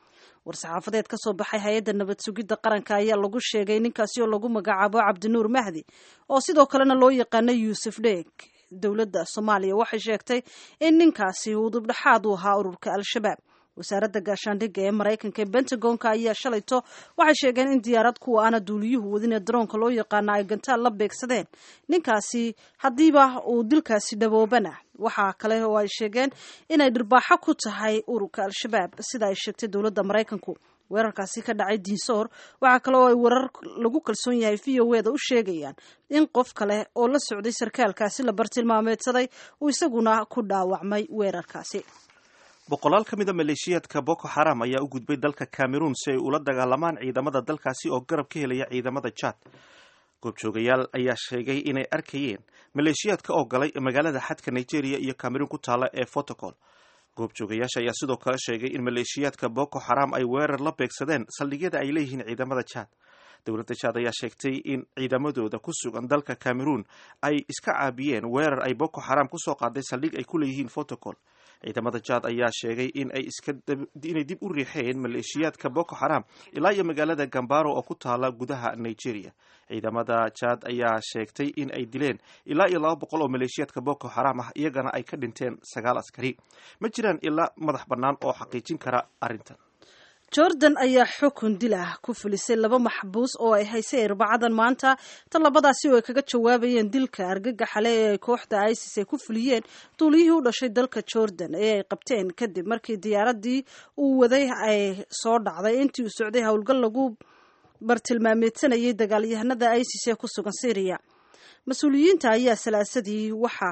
war-saxaafadeed ka soo baxay hay-adda nabad sugidda qaranka ayaa lagu sheegay ninkaasi oo lagu magacaabo cabdinuur mahdi oo sidoo kalena loo yaqaano yuusuf dheeg dowladda soomaaliya waxay sheegtay in ninkaasi uu dubdhexaad u ahaa ururka al-shabaab wasaaradda gaashaandhigga ee maraykanka ee bentagonka ayaa shalayto waxay sheegeen in diyaarad kuwa aana duuliyuhu wadin ee daroonka loo yaqaana ay gantaal la beegsadeen ninkaasi haddiiba uu dilkaasi dhaboobana waxaa kale oo ay sheegeen inay dhirbaaxo ku tahay ururka al-shabaab sida ay sheegtay dowladda maraykanku weerarkaasi ka dhacay diinsoor waxaa kale oo ay warar lagu kalsoon yahay v o eda u sheegayaan in qof kale oo la socday sarkaalkaasi la bartilmaameedsaday uu isaguna ku dhaawacmay weerarkaasi boqolaal ka mid a maleeshiyaadka boko xaram ayaa u gudbay dalka cameroon si ay ula dagaalamaan ciidamada dalkaasi oo garab ka helaya ciidamada jad goobjoogayaal ayaa sheegay inay arkayeen maleeshiyaadka oo galay magaalada xadka nigeria iyo cameroon ku taala ee fotocol goobjoogayaasha ayaa sidoo kale sheegay in maleeshiyaadka boko xaram ay weerar la beegsadeen saldhigyada ay leeyihiin ciidamada jad dowladda jad ayaa sheegtay in ciidamadooda ku sugan dalka cameroon ay iska caabiyeen weerar ay boko xaram kusoo qaaday saldhig ay ku leeyihiin fotocol ciidamada jad ayaa sheegay in ay inay dib u riixeen maleeshiyaadka boko xaram ilaa iyo magaalada gambaro oo ku taala gudaha nigeria ciidamada jad ayaa sheegtay in ay dileen ilaa iyo laba boqol oo maleeshiyaadka boko xaram ah iyagana ay ka dhinteen sagaal askari ma jiraan ilaa madax bannaan oo xaqiijin kara arrintan jordan ayaa xukun dil ah ku fulisay laba maxbuus oo ay haysay arbacadan maanta talabadaasi oo ay kaga jawaabayeen dilka argagaxale ee ay kooxda isis ay ku fuliyeen duuliyihii u dhashay dalka jordan ee ay qabteen kadib markii diyaaradii uu waday ay soo dhacday intii uu socday howlgal lagu bartilmaameedsanayay dagaalyahanada isis ee ku sugan syriya mas-uuliyiinta ayaa salaasadii waxa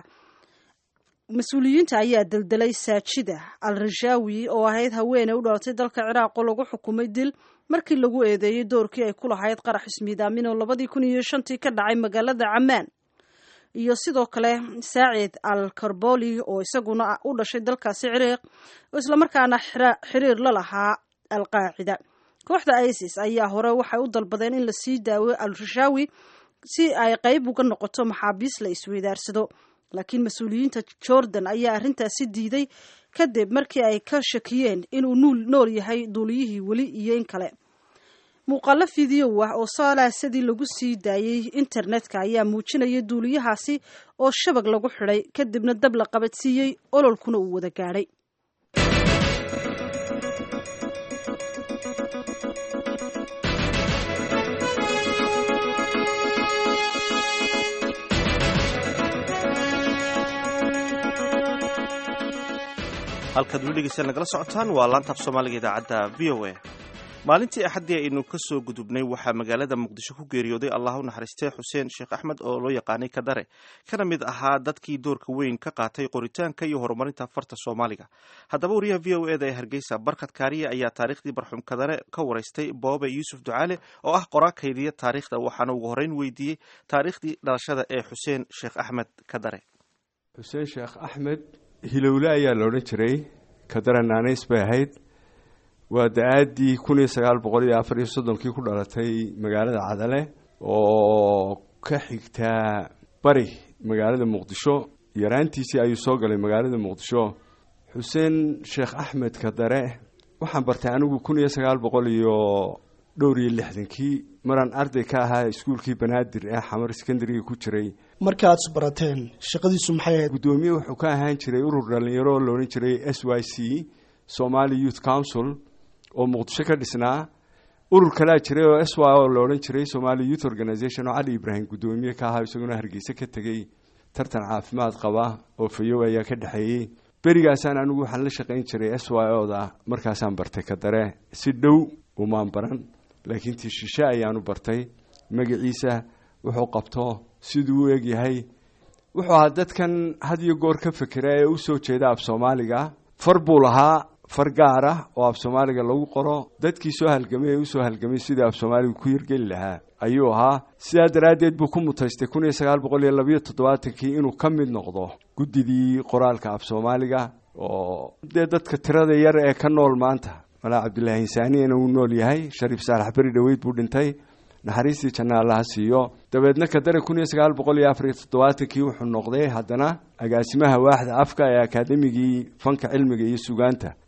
mas-uuliyiinta ayaa daldalay saajida al rashaawi oo ahayd haweeney u dhalatay dalka ciraaq oo lagu xukumay dil markii lagu eedeeyey doorkii ay ku lahayd qarax ismiidaamin oo labadii kun iyo shantii ka dhacay magaalada camaan iyo sidoo kale saacid al karboli oo isaguna u dhashay dalkaasi ciraaq oo islamarkaana xiriir la lahaa al qaacida kooxda isis ayaa hore waxay u dalbadeen in la sii daawo al rashaawi si ay qayb uga noqoto maxaabiis la isweydaarsado laakiin mas-uuliyiinta jordan ayaa arrintaasi diiday kadib markii ay ka shakiyeen inuu nuul nool yahay duuliyihii weli iyo in kale muuqaalo fideow ah oo salaasadii lagu sii daayey internetka ayaa muujinaya duuliyahaasi oo shabag lagu xidhay kadibna dab la qabadsiiyey ololkuna uu wada gaadhay halkaad weli dhegeystayaal nagala socotaan waa laantaaf soomaaliga idaacadda v o a maalintii axaddii aynu ka soo gudubnay waxaa magaalada muqdisho ku geeriyooday allah u naxariistay xuseen sheekh axmed oo loo yaqaanay kadare kana mid ahaa dadkii doorka weyn ka qaatay qoritaanka iyo horumarinta farta soomaaliga haddaba wariyaha v o eda ee hargeysa barkad kaariya ayaa taariikhdii barxum kadare ka waraystay boobe yuusuf ducaale oo ah qoraa kaydiya taariikhda waxaana ugu horreyn weydiiyey taariikhdii dhalashada ee xuseen sheekh axmed kadare xuseen sheekh axmed hilowle ayaa la odhan jiray kadare naanays bay ahayd waa da-aaddii kun iyo sagaal boqol iyo afar iyo soddonkii ku dhalatay magaalada cadale oo ka xigtaa bari magaalada muqdisho yaraantiisii ayuu soo galay magaalada muqdisho xuseen sheekh axmed kadare waxaan bartay anigu kun iyo sagaal boqol iyo dhowr iyo lixdankii maraan arday ka ahaa iskuulkii banaadir ee xamar sekondariga ku jiray markaad isbarateen shaqadiisu maxay ahayd guddoomiye wuxuu ka ahaan jiray urur dhalinyaro oo loodhan jiray s y c somali youth council oo muqdisho ka dhisnaa urur kalea jiray oo s y oo la odhan jiray somali youth organization oo cali ibraahim guddoomiye ka ahaa isaguna hargeysa ka tegey tartan caafimaad qaba oo fayow ayaa ka dhexeeyey berigaasaan anigu waxaan la shaqayn jiray s y o da markaasaan bartay kadare si dhow umaan baran laakiin tii shishe ayaanu bartay magaciisa wuxuu qabto siduu u egyahay wuxuu ahaa dadkan had iyo goor ka fekera ee usoo jeeda af soomaaliga far buu lahaa far gaar ah oo af soomaaliga lagu qoro dadkii soo halgamay ee usoo halgamay sidii af soomaaliga ku hirgeli lahaa ayuu ahaa sidaa daraaddeed buu ku mutaystay kun iyo sagaal boqol iyo labayo toddobaatankii inuu ka mid noqdo guddidii qoraalka af soomaaliga oo dee dadka tirada yar ee ka nool maanta malaa cabdillaahi insaaniyana wuu nool yahay shariif saalax beri dhoweyd buu dhintay naxariistii janna allaha siiyo dabeedna kadare kun iyo sagaal boqol iyo afariyo toddobaatankii wuxuu noqday haddana agaasimaha waaxda afka ee akaademigii fanka cilmiga iyo sugaanta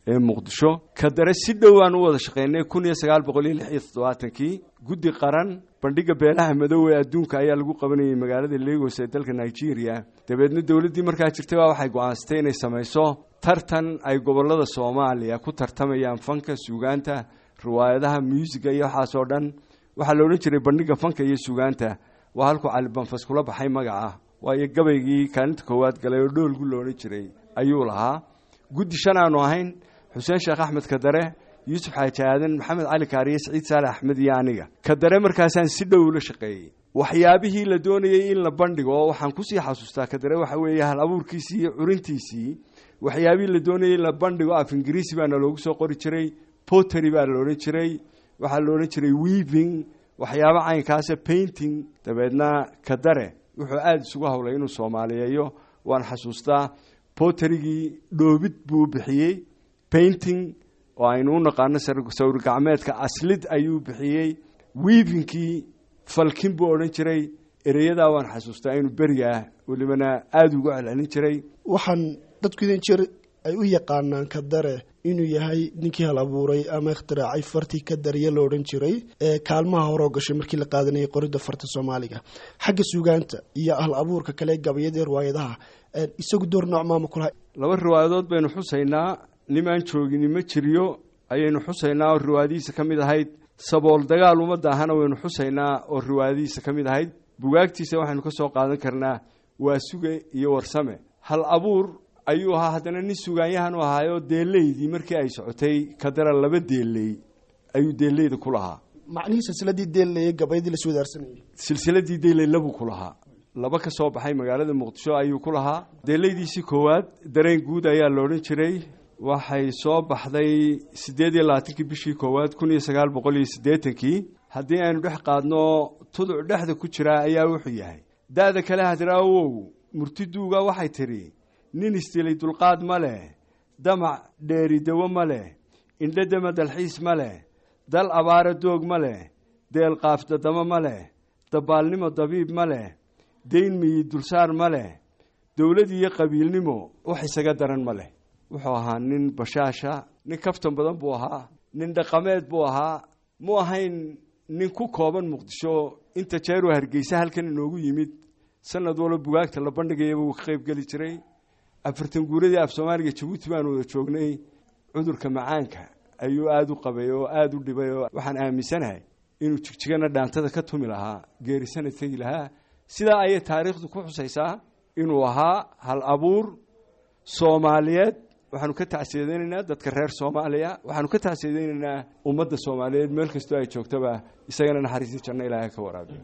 ee muqdisho kadare si dhowaan u wada shaqaynay kun iyo sagaal boqol iyo lix iyo toddobaatankii guddi qaran bandhiga beelaha madow ee adduunka ayaa lagu qabanayay magaalada legos ee dalka nigeria dabeedna dowladdii markaa jirtay baa waxay go-aansatay inay samayso tartan ay gobollada soomaaliya ku tartamayaan fanka suugaanta riwaayadaha muusiga iyo waxaas oo dhan waxaa la odhan jiray bandhiga fanka iyo suugaanta waa halkuu cali banfas kula baxay magaca waayo gabaygii kaalinta koowaad galay oo dhoolgu la odhan jiray ayuu lahaa guddi shan aanu ahayn xuseen sheekh axmed kadare yuusuf xaaji aadan maxamed cali kaariye siciid saale axmed iyo aniga kadare markaasaan si dhow ula shaqeeyey waxyaabihii la doonayey in la bandhigo oo waxaan kusii xasuustaa kadare waxa weeye hal abuurkiisii iyo curintiisii waxyaabihii la doonayey in la bandhigo af ingiriisi baana loogu soo qori jiray pottery baa la odhan jiray waxaa la odhan jiray weaving waxyaabo caynkaasa painting dabeedna kadare wuxuu aada isugu hawlay inuu soomaaliyeeyo waan xasuustaa potterigii dhoobid buu bixiyey painting oo aynu u naqaano sawir gacmeedka aslid ayuu bixiyey weavingkii falkin buu odhan jiray ereyadaa waan xasuustaa inuu berigaa welibana aada ugu celcelin jiray waxaan dadku idin jir ay u yaqaanaan kadare inuu yahay ninkii hal abuuray ama ikhtiraacay fartii kadariye la odhan jiray ee kaalmaha horoo gashay markii la qaadanayay qoridda farta soomaaliga xagga suugaanta iyo hal abuurka kale gabayadii riwaayadaha isagu door nooc maama kulaha laba riwaayadood baynu xusaynaa nimaan joogini ma jiriyo ayaynu xusaynaa oo riwaayadihiisa ka mid ahayd sabool dagaal ummadda ahana waynu xusaynaa oo riwaayadihiisa ka mid ahayd bugaagtiisa waxaynu ka soo qaadan karnaa waa suge iyo warsame hal abuur ayuu ahaa haddana nin sugaanyahan u ahaayoo deelaydii markii ay socotay kadara laba deeley ayuu deeleyda ku lahaa macnihii silsiladii deelleye gabayadii la iswadaarsanayay silsiladii deeley labuu ku lahaa laba ka soo baxay magaalada muqdisho ayuu ku lahaa deeleydiisii koowaad dareen guud ayaa la odhan jiray waxay soo baxday siddeed iyo labaatankii bishii koowaad kun iyo sagaal boqol iyo siddeetankii haddii aynu dhex qaadno tuduc dhexda ku jiraa ayaa wuxuu yahay da-da kale hadraawow murtiduuga waxay tidhi nin istilay dulqaad ma leh damac dheeridawo ma leh indhadama dalxiis ma leh dal abaara doog ma leh deel qaafdadamo ma leh dabaalnimo dabiib ma leh dayn miyi dulsaar ma leh dowlad iyo qabiilnimo wax isaga daran ma leh wuxuu ahaa nin bashaasha nin kaftan badan buu ahaa nin dhaqameed buu ahaa mu ahayn nin ku kooban muqdisho inta jeeruu hargeysa halkan inoogu yimid sanad walba bugaagta la bandhigayaba wuu ka qayb geli jiray afartan guuradii af soomaaliga jabuuti baanu wada joognay cudurka macaanka ayuu aada u qabay oo aada u dhibay oo waxaan aaminsanahay inuu jigjigana dhaantada ka tumi lahaa geerisana tegi lahaa sidaa ayay taariikhdu ku xusaysaa inuu ahaa hal abuur soomaaliyeed waxaanu ka tacsiyadeynaynaa dadka reer soomaaliya waxaanu ka tacsiyadeynaynaa ummadda soomaaliyeed meel kastoo ay joogtaba isagana naxariistii janno ilaahay ka waraabiyo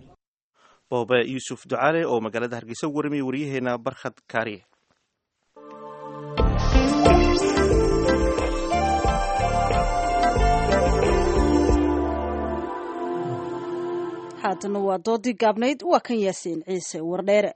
boobe yuusuf ducaale oo magaalada hargeysa ugu warramiyay waryaheena barkhad kaariye haatana waa doodii gaabnayd waa kan yaasiin ciise wardheere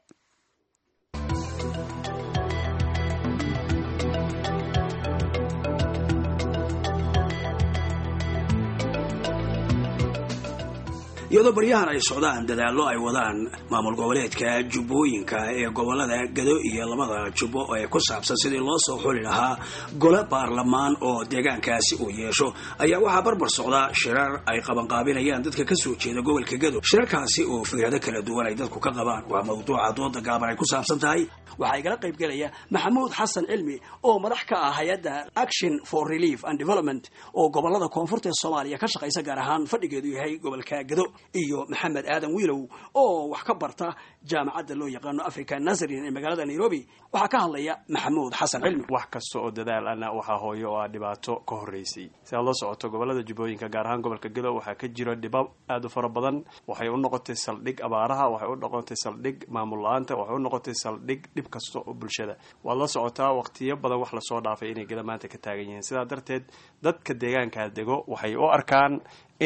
iyadoo baryahan ay socdaan dadaallo ay wadaan maamul goboleedka jubbooyinka ee gobolada gado iyo labada jubbo ee ku saabsan sidii loo soo xuli lahaa gole baarlamaan oo deegaankaasi uu yeesho ayaa waxaa barbar socda shirar ay qabanqaabinayaan dadka kasoo jeeda gobolka gado shirarkaasi oo fikrado kala duwan ay dadku ka qabaan waa mawduuca dooda gaaban ay ku saabsan tahay waxaa igala qayb gelaya maxamuud xasan cilmi oo madax ka ah hay-adda action for relief and development oo gobolada koonfurta ee soomaaliya ka shaqaysa gaar ahaan fadhigeedu yahay gobolka gado iyo maxamed aadan wiilow oo wax ka barta jaamacadda loo yaqaano africa nazarin ee magaalada nairobi waxaa ka hadlaya maxamuud xasan cilmi wax kasta oo dadaal ana waxaa hooyo oo ah dhibaato ka horreysay si aad la socoto gobolada jubbooyinka gaar ahaan gobolka gado waxaa ka jiro dhibab aada u fara badan waxay u noqotay saldhig abaaraha waxay u noqotay saldhig maamul la-aanta waxay u noqotay saldhig dhib kasta oo bulshada waad la socotaa waqtiyo badan wax lasoo dhaafay inay gada maanta ka taagan yihiin sidaa darteed dadka deegaankaa dego waxay u arkaan in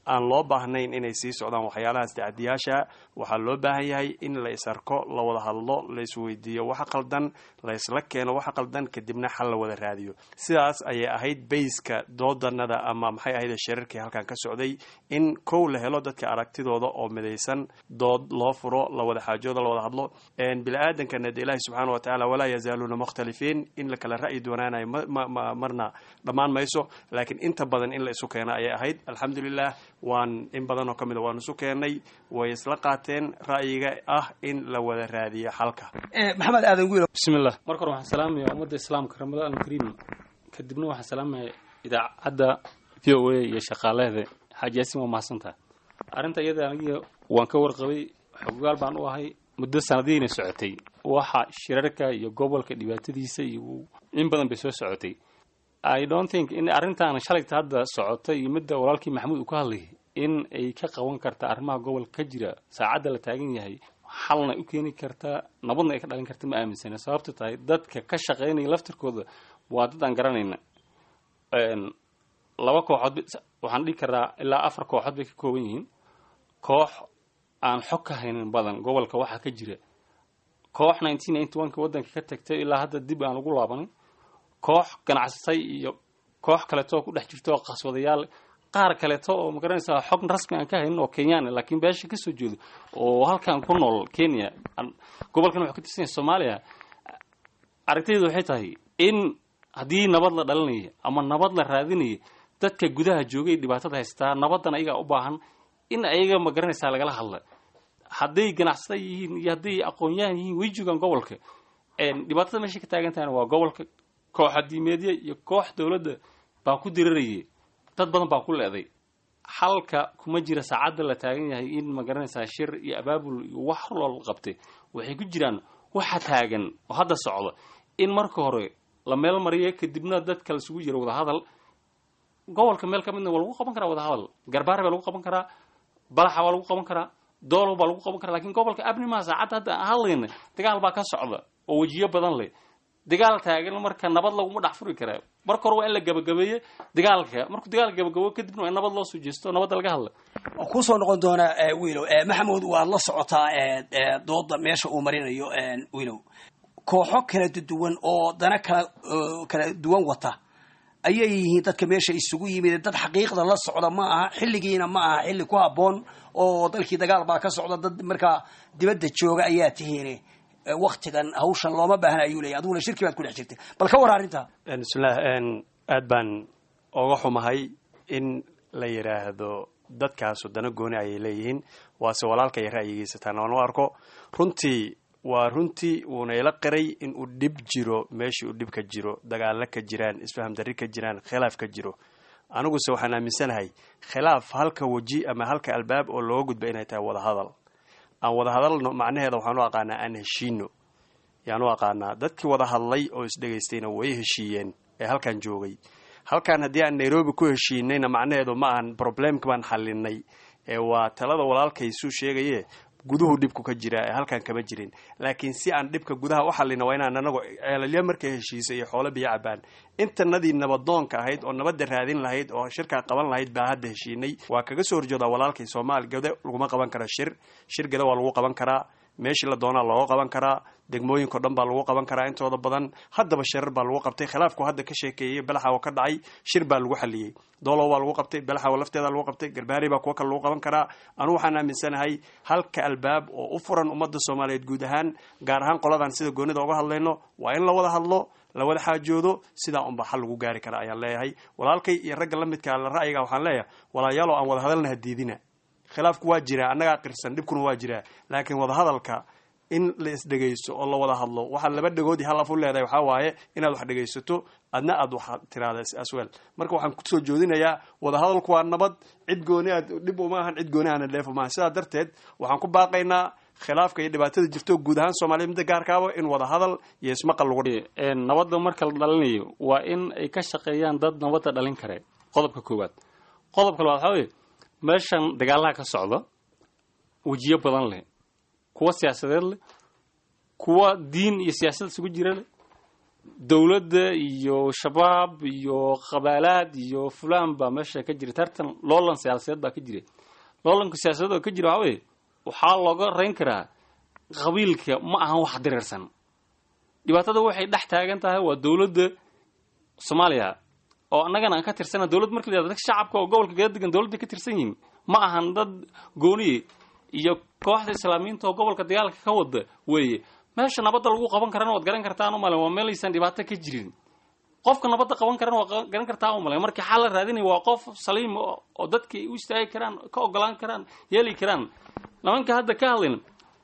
aan loo baahnayn inay sii socdaan waxyaalahaas tacadiyaasha waxaa loo baahan yahay in la is arko la wada hadlo la isweydiiyo waxa qaldan la isla keeno waxa qaldan kadibna xal la wada raadiyo sidaas ayay ahayd bayska doodanada ama maxay ahayd shirarkii halkan ka socday in kow la helo dadka aragtidooda oo midaysan dood loo furo la wada xaajooda la wada hadlo bini-aadankana de ilaahi subxaana wa tacaala walaa yazaaluuna mukhtalifiin in la kala ra'yi doonaanayo marna dhammaan mayso laakiin inta badan in la isu keeno ayay ahayd alxamdulilah waan in badan oo ka mid a waan isu keenay way isla qaateen ra'yiga ah in la wada raadiyo xalka maxamed aadan wiil bismillah marka hore waxaan salaamaya ummadda islaamka ramadaan alkariim kadibna waxaan salaamaya idaacadda v o a iyo shaqaalaheeda xaaji yaasin waa mahadsantaha arrinta iyada aniga waan ka warqabay xogaal baan u ahay muddo sanadiina socotay waxa shirarka iyo gobolka dhibaatadiisa iyo in badan bay soo socotay i don't think in arrintan shalayta hadda socota iyo midda walaalkii maxamuud uu ka hadlayay in ay ka qaban karta arrimaha gobolka ka jira saacadda la taagan yahay xalna u keeni kartaa nabadna ay ka dhalin karta ma aaminsana sababto tahay dadka ka shaqaynaya laftirkooda waa dad aan garanayna laba kooxood waxaan dhihi karaa ilaa afar kooxood bay ka kooban yihiin koox aan xog ka haynin badan gobolka waxaa ka jira koox nineteen ninety one ka waddanka ka tagtay ilaa hadda dib aan ugu laabanin koox ganacsatay iyo koox kaleeto oo ku dhex jirta oo qaswadayaal qaar kaleeto oo magaranaysaa xog rasmi aan ka haynin oo kenyaan laakiin beesha kasoo jeedo oo halkan ku nool kenya gobolkan wuxuu ka tirsan yahay soomaaliya aragtaydu waxay tahay in haddii nabad la dhalinaya ama nabad la raadinaya dadka gudaha joogay dhibaatada haystaa nabadan ayagaa u baahan in ayaga magaranaysaa lagala hadla hadday ganacsata yihiin iyo hadday aqoon-yahan yihiin way joogaan gobolka dhibaatada meesha ka taagan tahayna waa gobolka koox adiimeedya iyo koox dowladda baa ku dirarayay dad badan baa ku leeday xalka kuma jira saacadda la taagan yahay in magaranaysaa shir iyo abaabul iyo wax loo qabtay waxay ku jiraan waxa taagan oo hadda socda in marka hore la meel mariya kadibna dadka laisugu jiro wadahadal gobolka meel ka midna waa lagu qaban karaa wadahadal garbaare baa lagu qaban karaa balaxa waa lagu qaban karaa doolow baa lagu qaban karaa lakin gobolka abnimaa saacadda hadda aan hadlayna dagaal baa ka socda oo wejiyo badan leh dagaal taagan marka nabad laguma dhex furi karaa marka hore waa in la gabagabeeye dagaalka markuu dagaal gabagabo kadibna waa in nabad loo soo jeesto nabadda laga hadla waa kusoo noqon doonaa wiilow maxamuud waad la socotaa dooda meesha uu marinayo wiilow kooxo kala duwan oo dana kala kala duwan wata ayay yihiin dadka meesha isugu yimid dad xaqiiqda la socda ma aha xilligiina ma aha xilli ku habboon oo dalkii dagaal baa ka socda dad markaa dibadda jooga ayaa tihiin waktigan hawshan looma baahna ayuu leeyahy adiguna shirki baad ku dhex jirtay bal ka war arrintaa bismillah aad baan oga xumahay in la yidhaahdo dadkaasu dana gooni ayay leeyihiin waase walaalka iyo ra'yigiisa taan aan u arko runtii waa runtii wuuna ila qiray in uu dhib jiro meeshii uu dhib ka jiro dagaalo ka jiraan isfaham darri ka jiraan khilaaf ka jiro aniguse waxaan aaminsanahay khilaaf halka weji ama halka albaab oo looga gudba inay tahay wadahadal aan wada hadalno macnaheeda waxaan u aqaanaa aan heshiino yaan u aqaanaa dadkii wada hadlay oo isdhegaystayna way heshiiyeen ee halkan joogay halkan haddii aan nairobi ku heshiinayna macnaheedu ma ahan problemka baan xalinay ee waa talada walaalkaysuu sheegaye guduhu dhibku ka jira ee halkan kama jirin laakiin si aan dhibka gudaha u xalina waa inaan anagu ceelalya markay heshiisay iyo xoolo biyo cabaan intanadii nabadoonka ahayd oo nabadda raadin lahayd oo shirkaa qaban lahayd baa hadda heshiinay waa kaga soo horjoodaa walaalkay soomaali gade laguma qaban kara shir shir gade waa lagu qaban karaa meeshii la doonaa looga qaban karaa degmooyinko dhan baa lagu qaban karaa intooda badan haddaba shirar baa lagu qabtay khilaafku hadda ka sheekeeyey balaxawa ka dhacay shir baa lagu xaliyey doolow baa lagu qabtay balaxawa lafteeda lagu qabtay garbaari baa kuwa kale lagu qaban karaa anugu waxaan aaminsanahay halka albaab oo u furan ummadda soomaaliyeed guud ahaan gaar ahaan qoladan sida goonida uga hadlayno waa in la wada hadlo la wada xaajoodo sidaa unbaa xal lagu gaari kara ayaan leeyahay walaalkay iyo ragga la midka la ra'yiga waxaan leeyahay walaayaalo aan wada hadalna hadiidina khilaafku waa jiraa annagaa qirsan dhibkuna waa jiraa laakiin wadahadalka in la isdhegaysto oo la wada hadlo waxaa laba dhegoodii hal af u leedahay waxaa waaye inaad wax dhegaysato adna aad wax tiraada aswel marka waxaan kusoo joodinayaa wadahadalku waa nabad cid gooni aad dhib uma ahan cid gooni ahna dheef umaahan sidaa darteed waxaan ku baaqaynaa khilaafka iyo dhibaatada jirto guud ahaan soomaaliya midda gaarkaaba in wada hadal iyo ismaqal lagu nabadda marka la dhalinayo waa in ay ka shaqeeyaan dad nabadda dhalin kare qodobka koowaad qodobka labaad waxaa weye meeshan dagaalaha ka socda wejiyo badan leh kuwa siyaasadeed leh kuwa diin iyo siyaasad isugu jira leh dowladda iyo shabaab iyo qabaalaad iyo fulaan baa meesha ka jira tartan loolan siyaasadeed baa ka jira loolanka siyaasadeed oo ka jira waxaa weye waxaa looga rayn karaa qabiilka ma ahan wax direersan dhibaatada waxay dhex taagan tahay waa dowladda soomaaliya oo annagana aan ka tirsana dowladd marka la yihahdo dadka shacabka oo gobolka gada degan dowladda ka tirsan yihiin ma ahan dad gooniye iyo kooxda islaamiyiinta oo gobolka dagaalka ka wada weeye meesha nabadda lagu qaban karana waad garan kartaan umalen waa meelaysan dhibaato ka jirin qofka nabadda qaban karana waad garan kartaa umalen markii xal la raadinaya waa qof saliim oo dadka u istaagi karaan ka ogolaan karaan yeeli karaan nimanka hadda ka hadlayn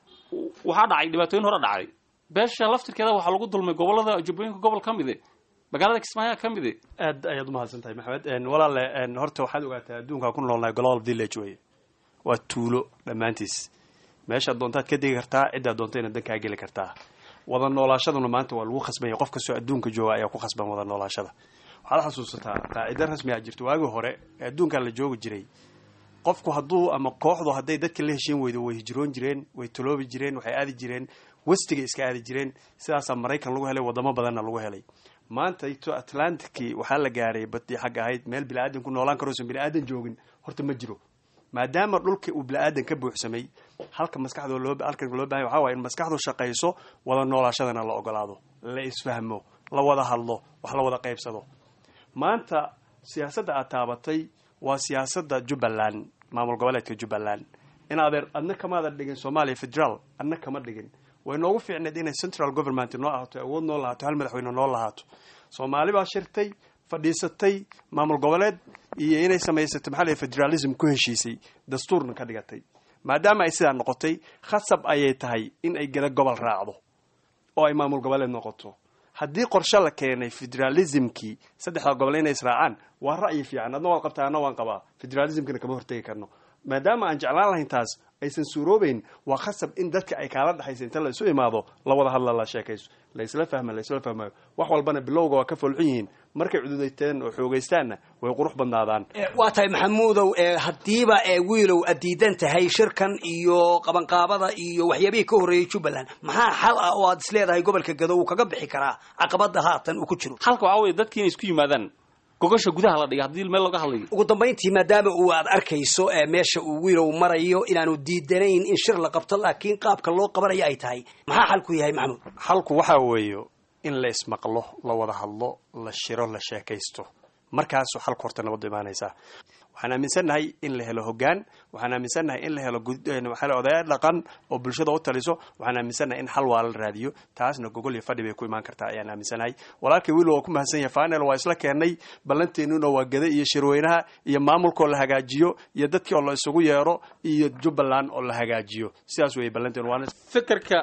waxaa dhacay dhibaatooyin hore dhacay beesha laftirkeeda waxaa lagu dulmay gobolada jubbooyinka gobol ka mide magaalada kismaayo ka mide aad ayaad umahadsan tahay maxamed walaale horta waxaad ogaataa adduunkaa ku noolnahay global village weye waa tuulo dhammaantiis meeshaad doontaad ka degi kartaa ciddaad doonta inaad dankaa geli kartaa wada noolaashaduna maanta waa lagu khasbanya qof kastoo adduunka jooga ayaa ku khasban wada noolaashada waxaad xasuusataa qaacido rasmi a jirto waagii hore ee adduunkaa la joogi jiray qofku hadduu ama kooxdu hadday dadka la heshiin weydo way hijroon jireen way taloobi jireen waxay aadi jireen westiga iska aadi jireen sidaasaa maraykan lagu helay wadamo badanna lagu helay maanta ito atlanticii waxaa la gaaray badii xag ahayd meel bini-aadan ku noolaan karoosan bini-aadan joogin horta ma jiro maadaama dhulka uu bini-aadan ka buuxsamay halka maskaxdo loo halkan loo bahay waxaa waye in maskaxdu shaqayso wada noolaashadana la ogolaado la isfahmo la wada hadlo wax la wada qaybsado maanta siyaasadda aad taabatay waa siyaasadda jubbaland maamul goboleedka jubbaland in adeer adna kamaadan dhigin soomaaliya federaal adna kama dhigin way noogu fiicneed inay central government noo ahaato awood noo lahaato hal madaxweyne noo lahaato soomaali baa shirtay fadhiisatay maamul goboleed iyo inay samaysatay maxaa la federalism ku heshiisay dastuurna ka dhigatay maadaama ay sidaa noqotay khasab ayay tahay in ay gada gobol raacdo oo ay maamul goboleed noqoto haddii qorshe la keenay federalismkii saddexda gobol inay israacaan waa ra'yi fiican adna waan qabtaa adna waan qabaa federalismkana kama hortegi karno maadaama aan jeclaan lahayn taas aysan suuroobeyn waa khasab in dadka ay kaala dhexaysa inta la isu imaado la wada hadla la sheekayso la isla fahma la isla fahmayo wax walbana bilowga waa ka folxun yihiin markay cududayteen oo xoogaystaanna way qurux badnaadaan waa tahay maxamuudow haddiiba wiilow aad diidan tahay shirkan iyo qabanqaabada iyo waxyaabihii ka horreeyey jubbaland maxaa xal ah oo aad isleedahay gobolka gado uu kaga bixi karaa caqabada haatan uu ku jiro halka waxaa weye dadki inay isku yimaadaan gogosha gudaha la dhiga haddii meel looga hadlayo ugu dambayntii maadaama uu aad arkayso meesha uu wiilow marayo inaanu diidanayn in shir la qabto laakiin qaabka loo qabanayo ay tahay maxaa xalku yahay maxamuud xalku waxaa weeyo in la ismaqlo la wada hadlo la shiro la sheekaysto markaasuu xalku horta nabaddu imaanaysaa waxaan aaminsannahay in la helo hoggaan waxaan aaminsannahay in la helo waxaa odayaal dhaqan oo bulshada u taliso waxaan aaminsannahay in xal waa la raadiyo taasna gogol iyo fadhi bay ku imaan kartaa ayaan aaminsanahay walaalkay wiil waa ku mahadsan yahay fanel waa isla keennay ballanteennuna waa gada iyo shirweynaha iyo maamulka oo la hagaajiyo iyo dadkii oo la isugu yeero iyo jubbaland oo la hagaajiyo sidaas weeye ballanteenu waana fikirka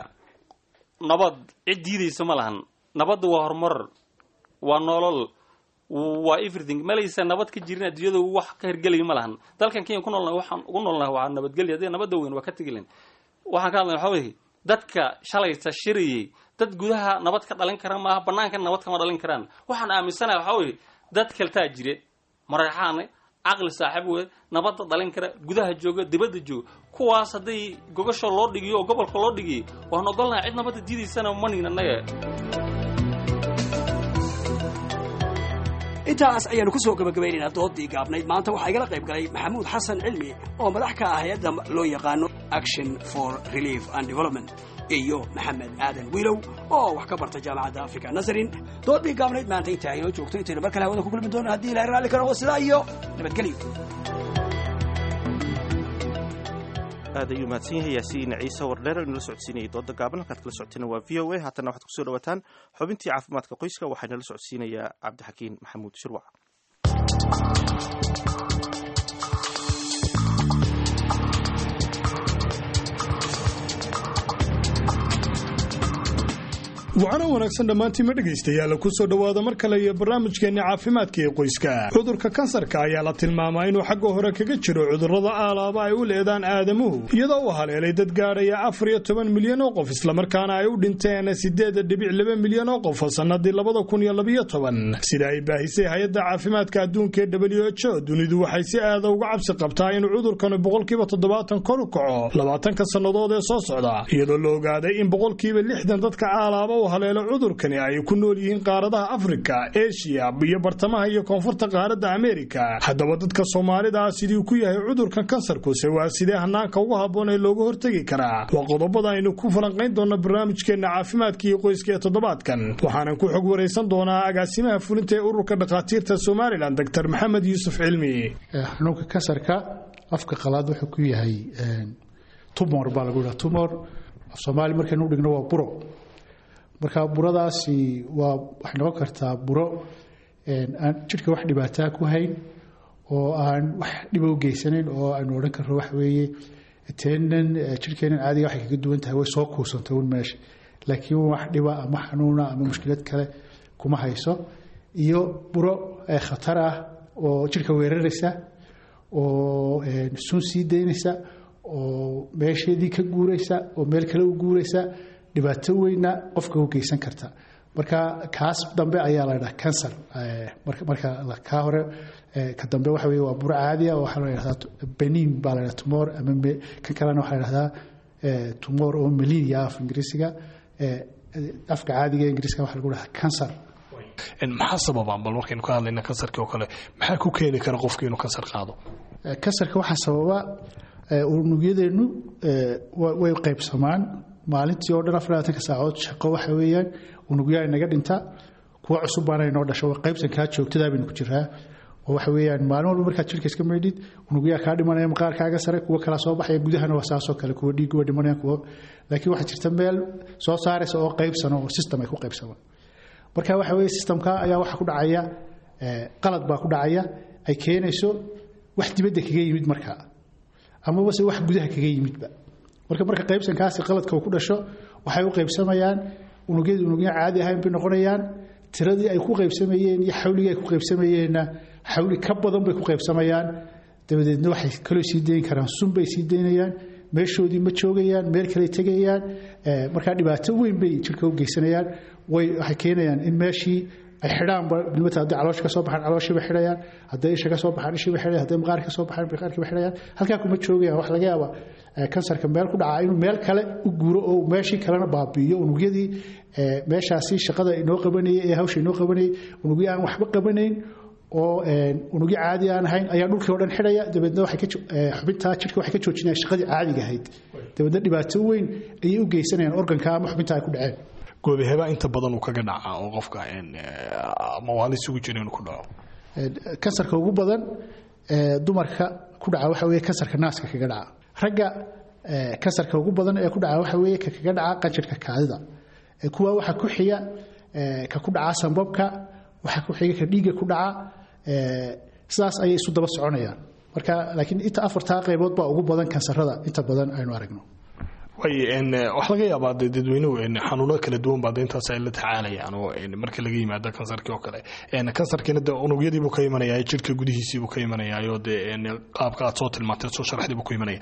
nabad cid diidaysa ma lahan nabadda waa horumar waa nolol waa everything malaysa nabad ka jirin adduunyada wax ka hirgelaya ma lahan dalkan kenya ku noolnahay waxaan ugu noolnahay waa nabadgelya haddii nabadda weyn waa ka tegilen waxaan ka hadlay waxa weye dadka shalayta shirayay dad gudaha nabad ka dhalin kara maaha bannaankana nabad kama dhalin karaan waxaan aaminsanahay waxaa weye dad kaltaa jire mareexaane caqli saaxiib wey nabadda dhalin kara gudaha jooga dibadda jooga kuwaas hadday gogasho loo dhigiyo oo gobolka loo dhigiyay waan ogolnahay cid nabadda diidaysana manin annaga intaas ayaanu ku soo gabagabaynaynaa doodii gaabnayd maanta waxaa igala qayb galay maxamuud xasan cilmi oo madax ka ah hay-adda loo yaqaano action for relief and development iyo maxamed aadan wiilow oo wax ka barta jaamacadda africa nazarin doodii gaabnayd maanta intaa inoo joogto intaynu mar kale hawada ku kulmi doono haddii ilahay raalli karo oo sidaa iyo nabadgelyo aad ayuu mahadsan yahay yaasiin ciise wardheer inala socodsiinayay dooda gaaban halkaad kala socoteen waa v o a haatana waxaad kusoo dhawaataan xubintii caafimaadka qoyska waxaa inala socodsiinayaa cabdixakiin maxamuud shirwac wacana wanaagsan dhammaantiima dhegaystayaal ku soo dhowaada mar kale iyo barnaamijkeenna caafimaadka ee qoyska cudurka kansarka ayaa la tilmaamaa inuu xagga hore kaga jiro cudurrada aalaaba ay u leedaan aadamuhu iyadoo uu haleelay dad gaadhaya afar iyo toban milyan oo qof islamarkaana ay u dhinteen siddeed dhibic laba milyan oo qof sannadii labada kun iyo labiyo toban sida ay baahisay hay-adda caafimaadka adduunka ee w h o dunidu waxay si aada uga cabsi qabtaa inuu cudurkanu boqolkiiba toddobaatan kor u kaco labaatanka sannadood ee soo socda iyadoo la ogaaday in boqolkiiba lixdan dadka aalaaba uu haleelo cudurkani ay ku nool yihiin qaaradaha afrika eshiya iyo bartamaha iyo koonfurta qaaradda ameerika haddaba dadka soomaalida ah sidii ku yahay cudurkan kansarkuse waa sidee hanaanka ugu habboon ee looga hortegi karaa waa qodobada aynu ku falanqayn doona barnaamijkeenna caafimaadka iyo qoyska ee toddobaadkan waxaanan ku xog waraysan doonaa agaasimaha fulinta ee ururka dhakhaatiirta somalilan doctor maxamed yuusuf cilmi xanuunka kansarka afka qalaad wuxuu ku yahay tumor baa lagu yidhaha tumor af soomaali markaynu u dhigno waa buro marka buradaasi waa waxay noqon kartaa buro aan jidhka wax dhibaataa ku hayn oo aan wax dhiba u geysanayn oo aynu odhan karno waxa weeye teenan jidhkeenan caadiga waxay kaga duwan tahay way soo kuusantay un meesha laakiin wax dhiba ama xanuuna ama mushkilad kale kuma hayso iyo buro khatar ah oo jidhka weeraraysa oo sun sii daynaysa oo meesheedii ka guuraysa oo meel kale u guuraysa dhibaato weyna qofka u geysan karta marka kaas dambe ayaa la dhaha cancer marka kaa hore ka dambe waxa weye waa buro caadiya oo waxaa la dhahdaa benin baa la dhaha tumor ama kan kalena waxaa la dhahdaa tumor oo melinia af ingiriisiga afka caadiga ee ingiriiska waxaa lagu dhahaa cancer maxaa sababaa bal markaynu ka hadlayna kansarkii oo kale maxaa ku keeni kara qofki inuu kansar qaado kansarka waxaa sababa unugyadeennu way qaybsamaan maalintii oo dhan afarlaatanka saacood shaqo waxa weeyaan unugyaa inaga dhinta kuwa cusub baana inoo dhasho qaybsankaa joogtadaa baynu ku jiraa oo waxa weeyaan maalin walba markaad jirka iska maydhid unugyaa kaa dhimanaya maqaarkaaga sare kuwa kala soo baxaya gudahana waa saasoo kale kuwa dhiigga waa dhimanaya kuwa laakiin waxaa jirta meel soo saaraysa oo qaybsano oo system ay ku qaybsamaan marka waxa weeye systemka ayaa waxa ku dhacaya qalad baa ku dhacaya ay keenayso wax dibadda kaga yimid markaa amaba se wax gudaha kaga yimidba marka marka qaybsankaasi qaladka uu ku dhasho waxay u qaybsamayaan unugyadii unugya caadi ahayn bay noqonayaan tiradii ay ku qaybsamayeen iyo xawligii ay ku qaybsamayeenna xawli ka badan bay ku qaybsamayaan dabadeedna waxay kaloo sii dayn karaan sun bay sii daynayaan meeshoodii ma joogayaan meel kale tegayaan markaa dhibaato weyn bay jirka u geysanayaan way waxay keenayaan in meeshii ay xidhaanba nimata hadday caloosha ka soo baxaan calooshiiba xidhayaan hadday isha ka soo baxaan ishiiba xidhayaan hadday maqaarka ka soo baxaan maqaarkiiba xidhayaan halkaa kuma joogayaan wax laga yaaba kansarka meel ku dhacaa inuu meel kale u guuro oo meeshii kalena baabi'iyo unugyadii meeshaasi shaqada inoo qabanayay ee hawsha inoo qabanayay unugyo aan waxba qabanayn oo unugyo caadi aan ahayn ayaa dhulkii oo dhan xidhaya dabeedna waxay ka xubintaa jidhka waxay ka joojinayaan shaqadii caadiga ahayd dabeedna dhibaato weyn ayay u geysanayaan organka ama xubinta ay ku dhaceen goobaheba inta badan uu kaga dhacaa oo qofka mawaali isugu jira inuu ku dhaco kansarka ugu badan dumarka ku dhaca waxa weeye kansarka naaska kaga dhaca ragga kansarka ugu badan ee ku dhaca waxa weeye ka kaga dhaca qanjirka kaadida kuwa waxa ku xiga ka ku dhaca sambabka waxa ku xiga ka dhiigga ku dhaca sidaas ayay isu daba soconayaan marka laakiin inta afartaa qaybood baa ugu badan kansarada inta badan aynu aragno wax laga yaabaa de dadweynuhu xanuuno kala duwan baa intaas ay la tacaalayaan oo marka laga yimaado kansarkii oo kale kansarkiina de unugyadiibuu ka imanaya jirka gudihiisiibuu ka imanayaayo de qaabka aad soo tilmaantay soo sharaxdiibuu ku imanaya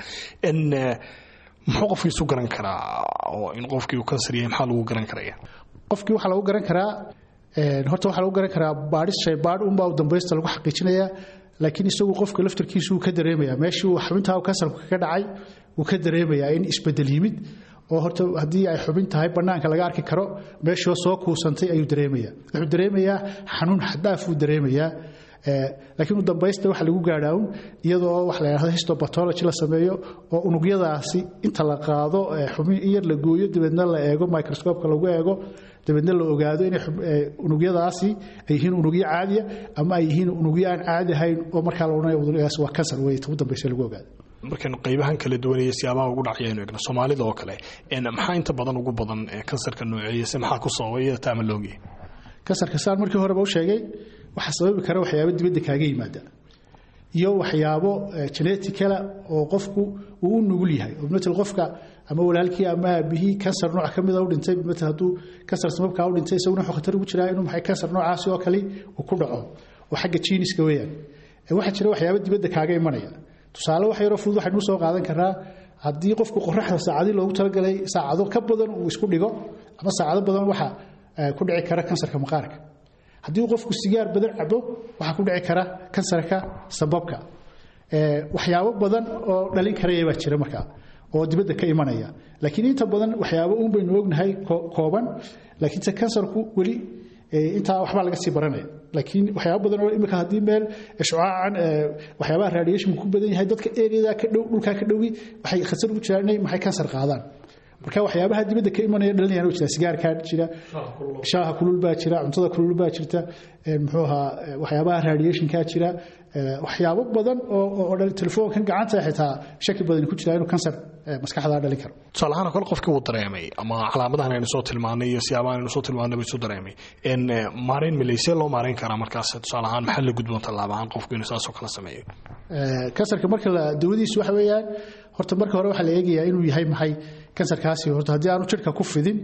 muxuu qofkii isu garan karaa oo in qofkii uu kansar yahay maxaa lagu garan karaya qofkii waxaa lagu garan karaa horta waxaa lagu garan karaa baadhis shaybaadh unbaa dambaysta lagu xaqiijinaya laakiin isagu qofka laftarkiisu uu ka dareemaya meeshii uu xubintaa kansarku kaga dhacay wuu ka dareemayaa in isbedel yimid oo horta haddii ay xubin tahay bannaanka laga arki karo meeshoo soo kuusantay ayuu dareemaya wuxuu dareemayaa xanuun xadaaf uu dareemayaa laakiin u dambaysta waxa lagu gaadhaa un iyadoo wax la yidhahdo histopathology la sameeyo oo unugyadaasi inta la qaado xubin in yar la gooyo dabeedna la eego microscopeka lagu eego dabeedna la ogaado inay unugyadaasi ay yihiin unugyo caadiya ama ay yihiin unugyo aan caadi ahayn oo markaa la odhanayo unugyadaasi waa kansar wey ugu dambaysa lagu ogaado markaynu qaybahan kala duwanaya siyaabaha ugu dhacayaynu egno soomaalida oo kale maxaa inta badan ugu badan kansarka nooceeya se maxaa ku sababay iyada taama loogiya kansarka saan markii horeba u sheegay waxaa sababi kara waxyaabo dibadda kaaga yimaada iyo waxyaabo geneticala oo qofku uu u nugul yahay oo matal qofka ama walaalkii ama aabihii kansar nooc ka mida u dhintay matal hadduu kansar sababkaa u dhintay isaguna wuxuu khatar ugu jiraa inuu maxay kansar noocaasi oo kale uu ku dhaco oo xagga jiiniska weeyaan waxaa jira waxyaabo dibadda kaaga imanaya tusaale wax yaroo fudud waxaynu soo qaadan karaa haddii qofku qoraxda saacadii loogu talagalay saacado ka badan uu isku dhigo ama saacado badan waxa ku dhici kara kansarka maqaarka haddii qofku sigaar badan cabo waxaa ku dhici kara kansarka sababka waxyaabo badan oo dhalin karaya baa jira markaa oo dibadda ka imanaya laakiin inta badan waxyaabo uun baynu ognahay kooban laakiinse kansarku weli intaa waxbaa laga sii baranaya laakiin waxyaaba badan oo imika haddii meel shucaacan waxyaabaha radiationku ku badan yahay dadka areada ka dhow dhulkaa ka dhowgi waxay khasar ugu jiraan inay maxay kansar qaadaan marka waxyaabaha dibadda ka imanaya dhalinayaan jira sigaarkaa jira shaaha kulul baa jira cuntada kulul baa jirta muxuu ahaa waxyaabaha radiationkaa jira waxyaabo badan oo telefoonkan gacanta xitaa shaki badan ku jira inuu kansar maskaxda dhalin karo tusaale ahaan kole qofkii uu dareemay ama calaamadahan aynu soo tilmaanay iyo siyaabahan aynu soo tilmaanay buu isu dareemay maarayn milaysee loo maarayn karaa markaas tusaale ahaan maxaa la gudboon tallaaba ahaan qofku inuu saasoo kala sameeyo kansarka marka la dawadiisu waxa weeyaan horta marka hore waxaa la eegayaa inuu yahay maxay kansarkaasi horta haddii aanu jidhka ku fidin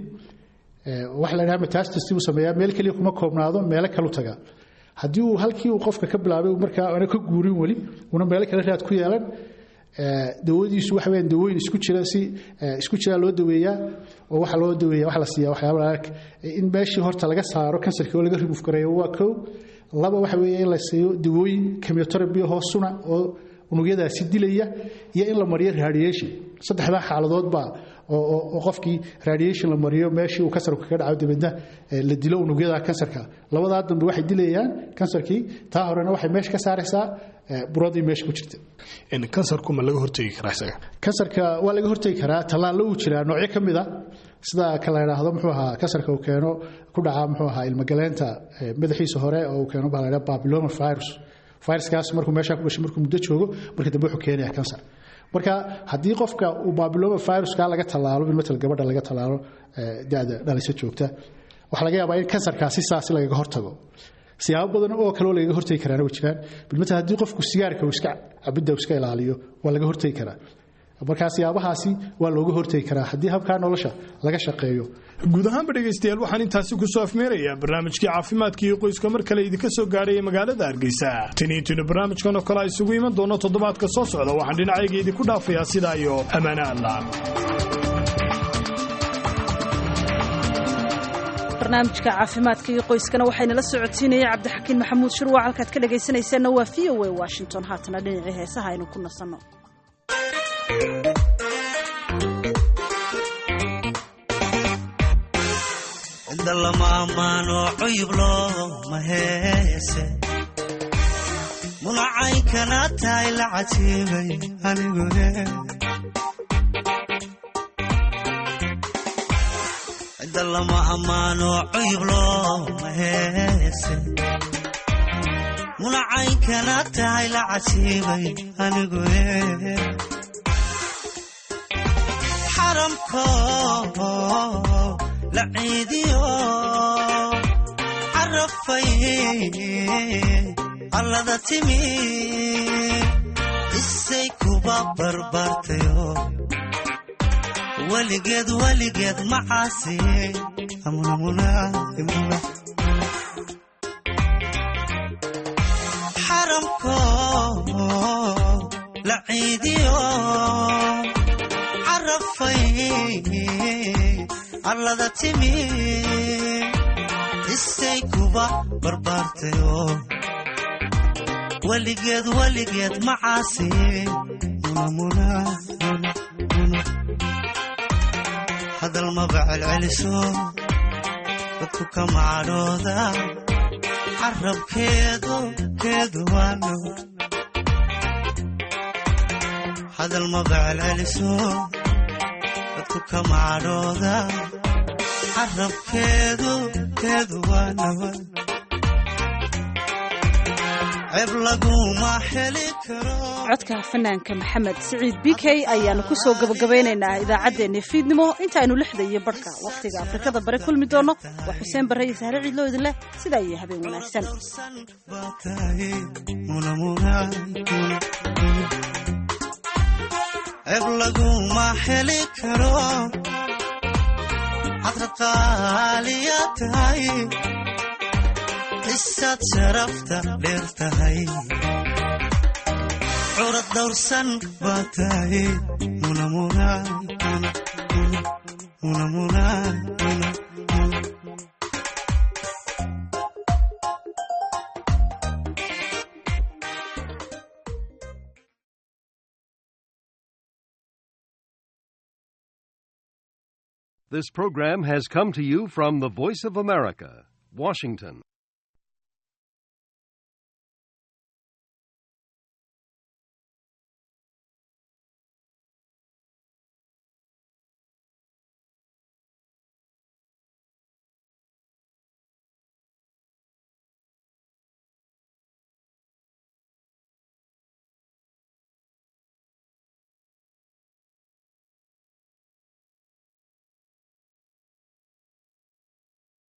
waxa la dhaha metastasis buu sameeyaa meel keliya kuma koobnaado meelo kalu taga haddii uu halkii uu qofka ka bilaabay markaa aana ka guurin weli una meelo kale raad ku yeelan dawadiisu waxa weeyaan dawooyin isku jira si isku jira loo daweeyaa oo waxa loo daweeyaa waxa la siiyaa waxyaaba in meeshii horta laga saaro kansarkii oo laga remove gareeyo waa kow laba waxa weeye in la siiyo dawooyin chemotherapy hoosuna oo unugyadaasi dilaya iyo in la mariyo radiation saddexdaa xaaladood baa oo qofkii radiation la mariyo meeshii uu kansarku kaga dhaco dabeedna la dilo unugyada kansarka labadaa dambe waxay dilayaan kansarkii taa horena waxay meesha ka saaraysaa buradii meesha ku jirta kansarku ma laga hortegi karaa isaga kansarka waa laga hortegi karaa tallaallo uu jiraa noocyo ka mid a sida ka la idhaahdo muxuu ahaa kansarka uu keeno ku dhaca muxuu ahaa ilmagaleenta madaxiisa hore oo uu keeno baa la idhaha babyloma virus viruskaas markuu meeshaa ku dhashay markuu muddo joogo marka dambe wuxuu keenayaa kansar marka haddii qofka uu babiloma viruska laga tallaalo bilmatal gabadha laga tallaalo da'da dhalisa joogta waxaa laga yaabaa in kansarkaasi saasi lagaga hortago siyaabo badan oo kale oo lagaga hortagi karaana way jiraan bilmatal haddii qofku sigaarka uu iska cabidda uu iska ilaaliyo waa laga hortagi karaa markaa siyaabahaasi waa looga hortegi karaa haddii habkaa nolosha laga shaqeeyo guud ahaanba dhegaystayaal waxaan intaasi ku soo afmeerayaa barnaamijkii caafimaadka iyo qoyska mar kale idinka soo gaaraya magaalada hargeysa tiniintinu barnaamijkan oo kale a isugu iman doono toddobaadka soo socda waxaan dhinacayga idinku dhaafayaa sidaa iyo ammaane allah barnaamijka caafimaadka iyo qoyskana waxaynala socodsiinaya cabdixakiin maxamuud shirwac halkaad ka dhagaysanaysaanna waa v o a washington haatana dhinacii heesaha aynu ku nasanno inda lama ammaano cuyub looma heese munacaynkana tahay la catiibay anigu inda lama ammaano cuyub looma heese munacaynkana tahay la catiibay anigu xaramko la ciidiyo carafay allada timi isay kuba barbaartayo weligeed weligeed macaasi xaramko la ciidiyo carafay allada timi isay kuba barbaartayo weligeed weligeed macaasi hadal maba celceliso dadku ka macadhooda carabkeedu keedu waano hadal maba celceliso dadku ka macadhooda carabkeedu keedu waa nabad ceeb laguma heli karo codka fanaanka maxamed siciid b k ayaanu ku soo gabagabaynaynaa idaacaddeenna fiidnimo intaaynu lixda iyo barhka wakhtiga afrikada bare kulmi doonno waa xuseen barre iyo sahre ciidloo idin leh sidaa iyo habeen wanaagsan ceeb laguma heli karo cadrad qaaliya tahay isaad sharafta dheer tahay curad dawrsan baa tahay munamunaa This program has come to you from the Voice of America, Washington.